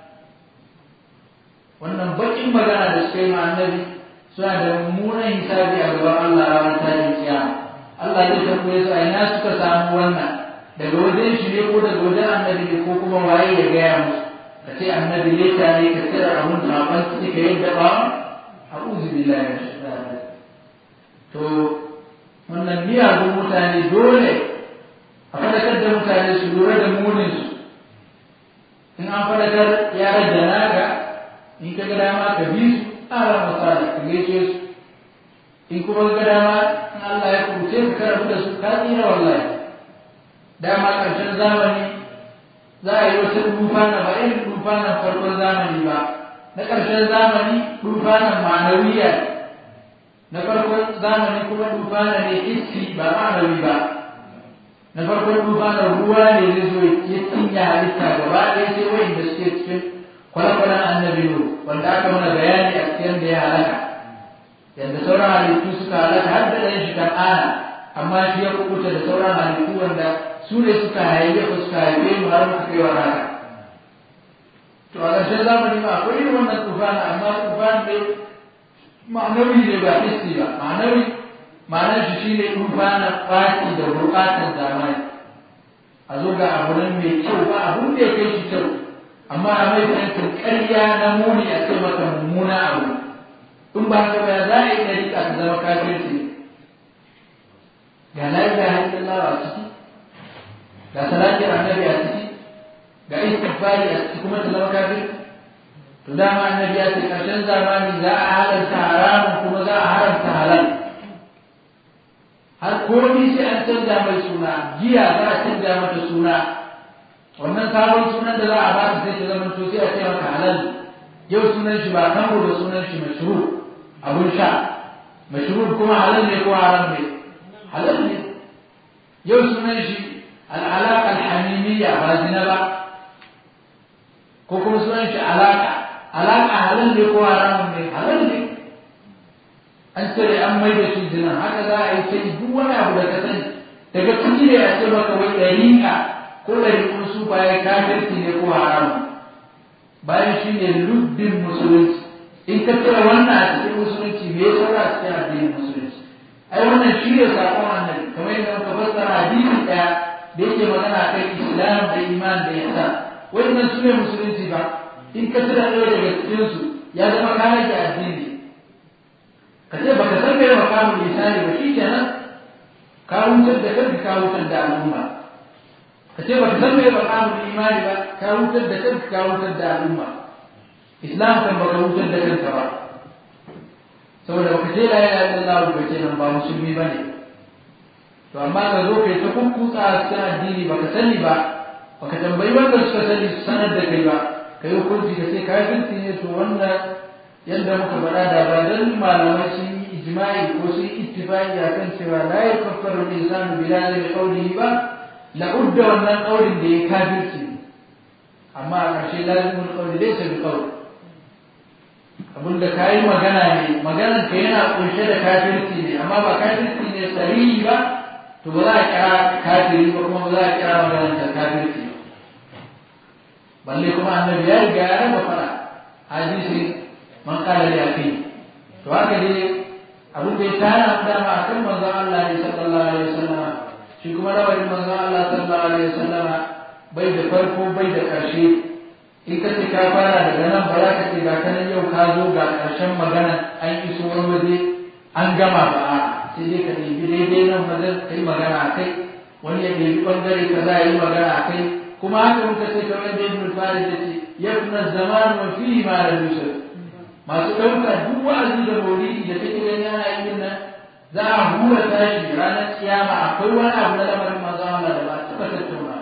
S1: wannan bakin magana da suka yi ma annabi suna da mummunan hisabi a gaban Allah ranar tashin kiyama Allah zai tambaye su a ina suka samu wannan daga wajen shi ne ko daga wajen annabi ne ko kuma waye ya gaya musu ka ce annabi leta ne ka tsira abun da ban ki ka yadda ba a'udhu billahi min shaitanir to wannan miyagun mutane dole a fadakar da mutane su lura da munin su in an fadakar ya rage naka in ka ga dama ka bi su ala masala ka gaishe su in kuma ga dama in Allah ya kuce ka karabu da su ka tsira wallahi dama ƙarshen zamani za a yi wata dufana ba irin dufanan farkon zamani ba na ƙarshen zamani dufanan ma'anawiya na farkon zamani kuma dufana ne hissi ba ma'anawi ba na farkon dufanan ruwa ne zai zo ya cinya halitta gaba ɗaya sai wayin da suke cikin kwale-kwalen annabi wanda aka mana bayani a cikin da ya halaka yadda sauran halittu suka halaka har da ɗan shi kan ana amma shi ya kukuta da sauran halittu wanda su ne suka haife ko suka haife mu har muka kai wa rana to a ƙarshen zamani ma akwai irin wannan tufana amma tufan ne ma'anawi ne ba hissi ba ma'anawi ma'anar shi shine tufanin ɓaci da buƙatar zamani a zo ga abu nan mai kyau ba abun da ya kai shi kyau amma a mai fahimtar ƙarya na muni a ce maka mummuna abu in ba haka ba za a yi ɗari ka zama kafirci ga la ilaha illallah a ciki ga salatin annabi a ciki ga istighfari a ciki kuma ta zama kafir to dama annabi ya ce karshen zamani za a halarta haramun kuma za a haramta halal har komai sai an canza mai suna giya za a canza mata suna wannan sabon sunan da za a ba ta sai ta zama to sai a ce maka halal yau sunan shi ba kango da sunan shi mashru abun sha mashru kuma halal ne ko haram ne halal ne yau sunan shi al'alaƙa alhamimiyya ba zina ba ko kuma sunan shi alaƙa alaƙa halal ne ko haramun ne halal ne an cire an mai da shi zina haka za a yi sai duk wani abu da ka sani daga ciki ne a ce maka wai ɗariƙa ko ɗariƙun su bayan kafirci ne ko haramun bayan shi ne lubbin musulunci in ka cire wannan a cikin musulunci me ya saura a cikin addinin musulunci ai wannan shi ne saƙon annabi kamar yadda muka fassara hadisi ɗaya da yake magana kan islam da iman da yasa wannan su ne musulunci ba in ka tura ɗaya daga cikinsu ya zama ka rage addini ka ce baka san mai makamun lisani ba shi kenan ka wutar da kanka ka wutar da al'umma ka ce baka san mai makamun imani ba ka wutar da kanka ka wutar da al'umma islam kan baka wutar da kanka ba saboda baka ce la ilaha illallah ba kenan ba musulmi bane to amma ka zo kai ta kukkutsa a cikin addini baka sani ba baka tambayi wanda suka sani su sanar da kai ba kai hukunci ka ce kafirci ne to wannan yadda muka faɗa da ba dan malamai sun yi ijma'i ko sun yi ittifaqi akan cewa la yakaffaru al-insanu bi lazimi qawlihi ba la udda wannan qawlin da ya kafirci amma a ƙarshe lazimul qawli laysa bi qawl abinda ka yi magana ne maganar ka yana kunshe da kafirci ne amma ba kafirci ne sarihi ba to ba za a kira kafiri ba kuma ba za a kira maganar da kafirci balle kuma annabi ya riga ya raba fara hadisi man kala ya kai to haka dai abin da ya tana dama a kan manzon Allah ne sallallahu alaihi wasallam shi kuma rawayin manzon Allah sallallahu alaihi wasallam bai da farko bai da ƙarshe in ka ce ka fara daga nan ba za ka ce ga kanan yau ka zo ga ƙarshen magana an iso wani waje an gama ba a sai dai ka ɗebi daidai nan wajen ka yi magana a kai wani ya ɗebi ɓangare ka za a yi magana a kai kuma haka muka ce kamar da ibn farid ya ce yabna zaman wa fihi ma la yusuf masu ɗauka duk wa'azi da maulidi da take gani ana yin nan za a hura tashi ranar kiyama akwai wani abu na lamarin manzon Allah da ba a taɓa tattauna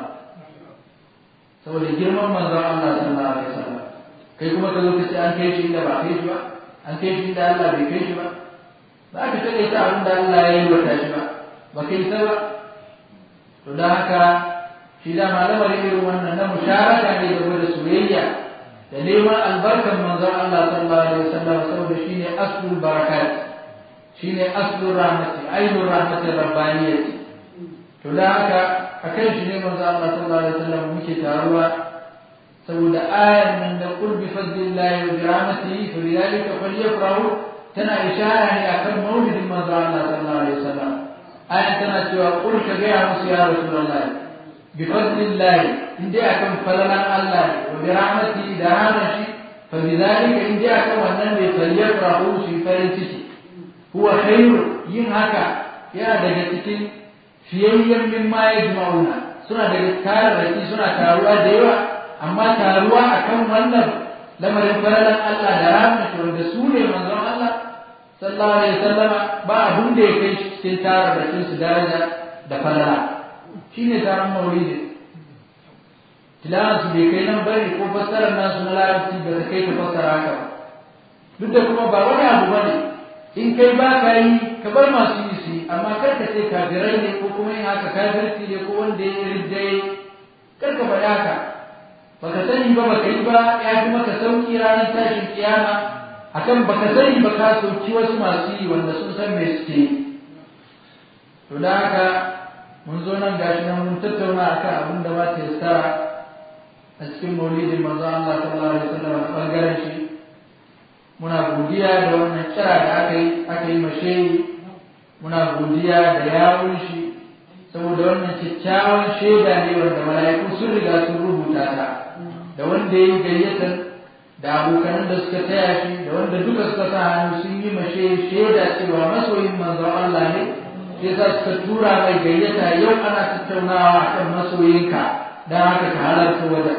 S1: saboda girman manzon Allah sallallahu alaihi wasallam kai kuma ka zo ka ce an kai shi inda ba kai shi ba an kai shi inda Allah bai kai shi ba za ka taɓa ta abin da Allah ya yi wata shi ba ba kai ta ba to da haka shi da malamar irin wannan na musharaka ne da gwada soyayya da neman albarkar manzon Allah sallallahu alaihi wasallam saboda shine aslul barakat shine aslul rahmati ainul rahmati rabbaniyati to da haka akan shi ne manzon Allah sallallahu alaihi wasallam muke taruwa saboda ayar nan da qul bi fadlillahi wa bi rahmatihi fa bidhalika falyafrahu tana ishara ne akan maulidin manzon Allah sallallahu alaihi wasallam ayar tana cewa qul ka ga musu ya rasulullahi بفضل الله إن جاءكم فلنا الله وبرحمته دعانا شيء فبذلك إن جاءكم النبي فليفرحوا في فرنسيتي هو خير ينهك يا دجتك فييا مما يجمعون suna daga tararraki suna taruwa da yawa amma taruwa akan wannan lamarin faralan Allah da rahmatu wanda su ne manzon Allah sallallahu alaihi wasallama ba abun da ya kai cikin tararrakin su daraja da falala shi ne taron maulidi tilawansu bai kai nan bari ko fassarar nasu na larabci ba ta kai ta fassara haka ba duk da kuma ba wani abu ba ne in kai ba ka yi ka bar masu yi su amma kar ka ce kafirai ne ko kuma yin haka kafirci ne ko wanda ya riddaye kar ka faɗi haka baka sani ba baka yi ba ya fi maka sauki ranar tashin kiyama akan baka sani ba ka sauki wasu masu yi wanda sun san me suke yi to da haka mun zo nan gashi nan mun tattauna akan abin da ba ta yassara a cikin maulidin manzo Allah sallallahu alaihi wasallam a bangaren shi muna godiya da wannan kira da aka yi aka yi masheyi muna godiya da yawun shi saboda wannan kyakkyawan shaida ne wanda mala'iku sun riga sun rubuta ta da wanda ya yi gayyatar da abokanan da suka taya shi da wanda duka suka sa hannu sun yi mashe shaida cewa masoyin manzon Allah ne sai za suka tura mai gayyata yau ana tattaunawa akan masoyinka don haka ka halarta wajen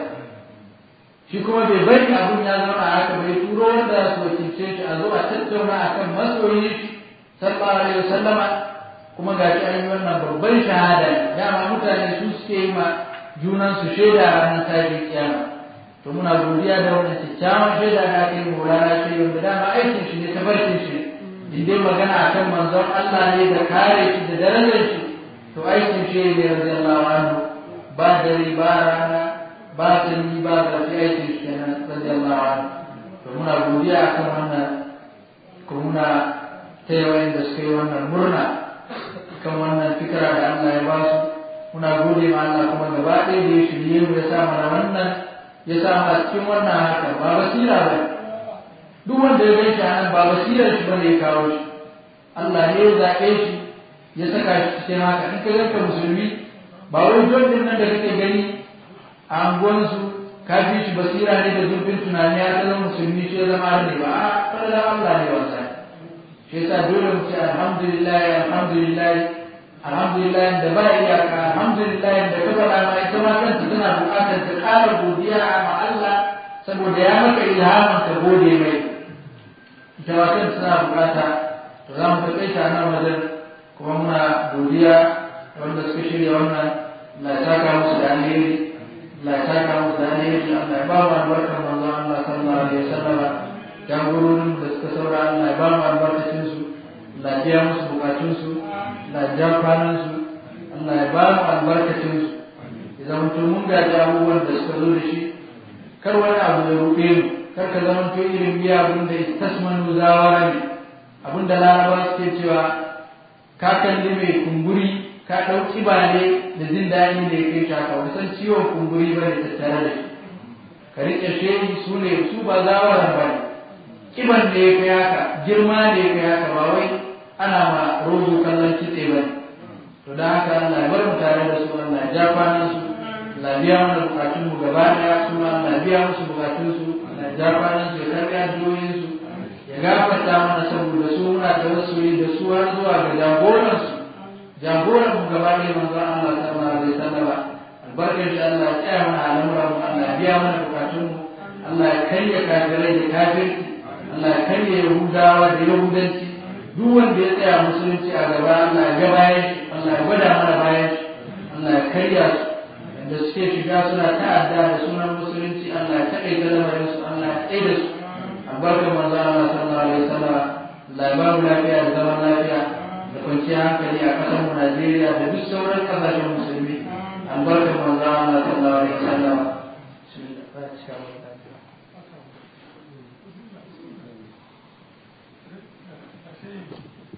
S1: shi kuma bai bari abun ya zama a haka bai turo wanda su wakilce shi a zo a tattauna akan masoyin shi sallallahu alaihi wasallama kuma ga shi an yi wannan babban shahada dama mutane su suke yi ma junan su shaida a ranar tashin kiyama to muna godiya da wannan kyakkyawan shaida da aka yi maulana shi wanda dama aikin shi ne tabarkin shi in dai magana akan manzon Allah ne da kare shi da darajar shi to aikin shi ne radiyallahu anhu ba dare ba rana ba sanyi ba zafi aikin shi kenan radiyallahu anhu to muna godiya akan wannan ko muna taya wayanda suka yi wannan murna kan wannan fikira da Allah ya ba su muna gode ma Allah kuma gaba ɗaya da ya shirye mu ya sa mana wannan ya sa mu a cikin wannan haka ba basira ba duk wanda ya gan shi a nan ba basirar shi bane ya kawo shi Allah ne ya zaɓe shi ya saka shi cikin haka in ka ganka musulmi ba wai jon din nan da kake gani a anguwansu ka fi shi basira ne da zurfin tunani ya zama musulmi shi ya zama ne ba a fadalar Allah ne wasa shi yasa dole mu ce alhamdulillah alhamdulillah alhamdulillah da ba iyaka alhamdulillah da ka faɗa ma ita ma kanta tana buƙatar ta ƙara godiya ma Allah saboda ya maka ilhamin ka gode mai ita ma kanta tana buƙata to za mu taƙaita nan wajen kuma muna godiya wanda suka shirya wannan la saka musu da alheri la saka musu da alheri Allah ya ba mu albarkar manzon Allah sallallahu alaihi wasallam jagororin da suka saura Allah ya ba mu albarkacin su Allah ya biya musu bukatun su Allah ya ja kwanan su Allah ya ba mu albarkacin su ya zama to mun gaji abubuwan da suka zo da shi kar wani abu ya rufe mu kar ka zama to irin biya abin da istasmanu zawara ne abin da larabawa suke cewa ka kalli mai kumburi ka ɗau ƙiba ne da jin daɗi da ya kai shaka wani san ciwon kumburi ba ne tattare da shi ka riƙe shehi su ne su ba zawaran ba ne ƙiban da ya kai haka girma da ya kai haka ba wai ana ma rozo kallon kitse ba ne to da haka Allah ya bar mu tare da su Allah ya ja kwanan su Allah ya biya mana bukatun mu gaba ɗaya su ma Allah ya biya musu bukatun su Allah ya ja kwanan su ya karɓi addu'o'in su ya ya gafarta mana saboda su muna tawassuli da su har zuwa ga jagoransu jagoran mu gaba ɗaya manzo Allah sallallahu alaihi wasallam albarkar shi Allah ya tsaya mana al'amuran mu Allah ya biya mana bukatun mu Allah ya karya kafirai da kafirci Allah ya karya yahudawa da yahudanci duk wanda ya tsaya musulunci a gaba Allah ya ga bayan shi Allah ya gwada mana bayan shi Allah ya karya su da suke shiga suna ta'adda da sunan musulunci Allah ya taƙaita lamarin su Allah ya tsaye da su albarkar manzo Allah sallallahu alaihi wasallam Allah ya ba mu lafiya da zaman lafiya da kwanciyar hankali a ƙasar mu Najeriya da duk sauran ƙasashen musulmi albarkar manzo Allah sallallahu alaihi wasallam Thank you.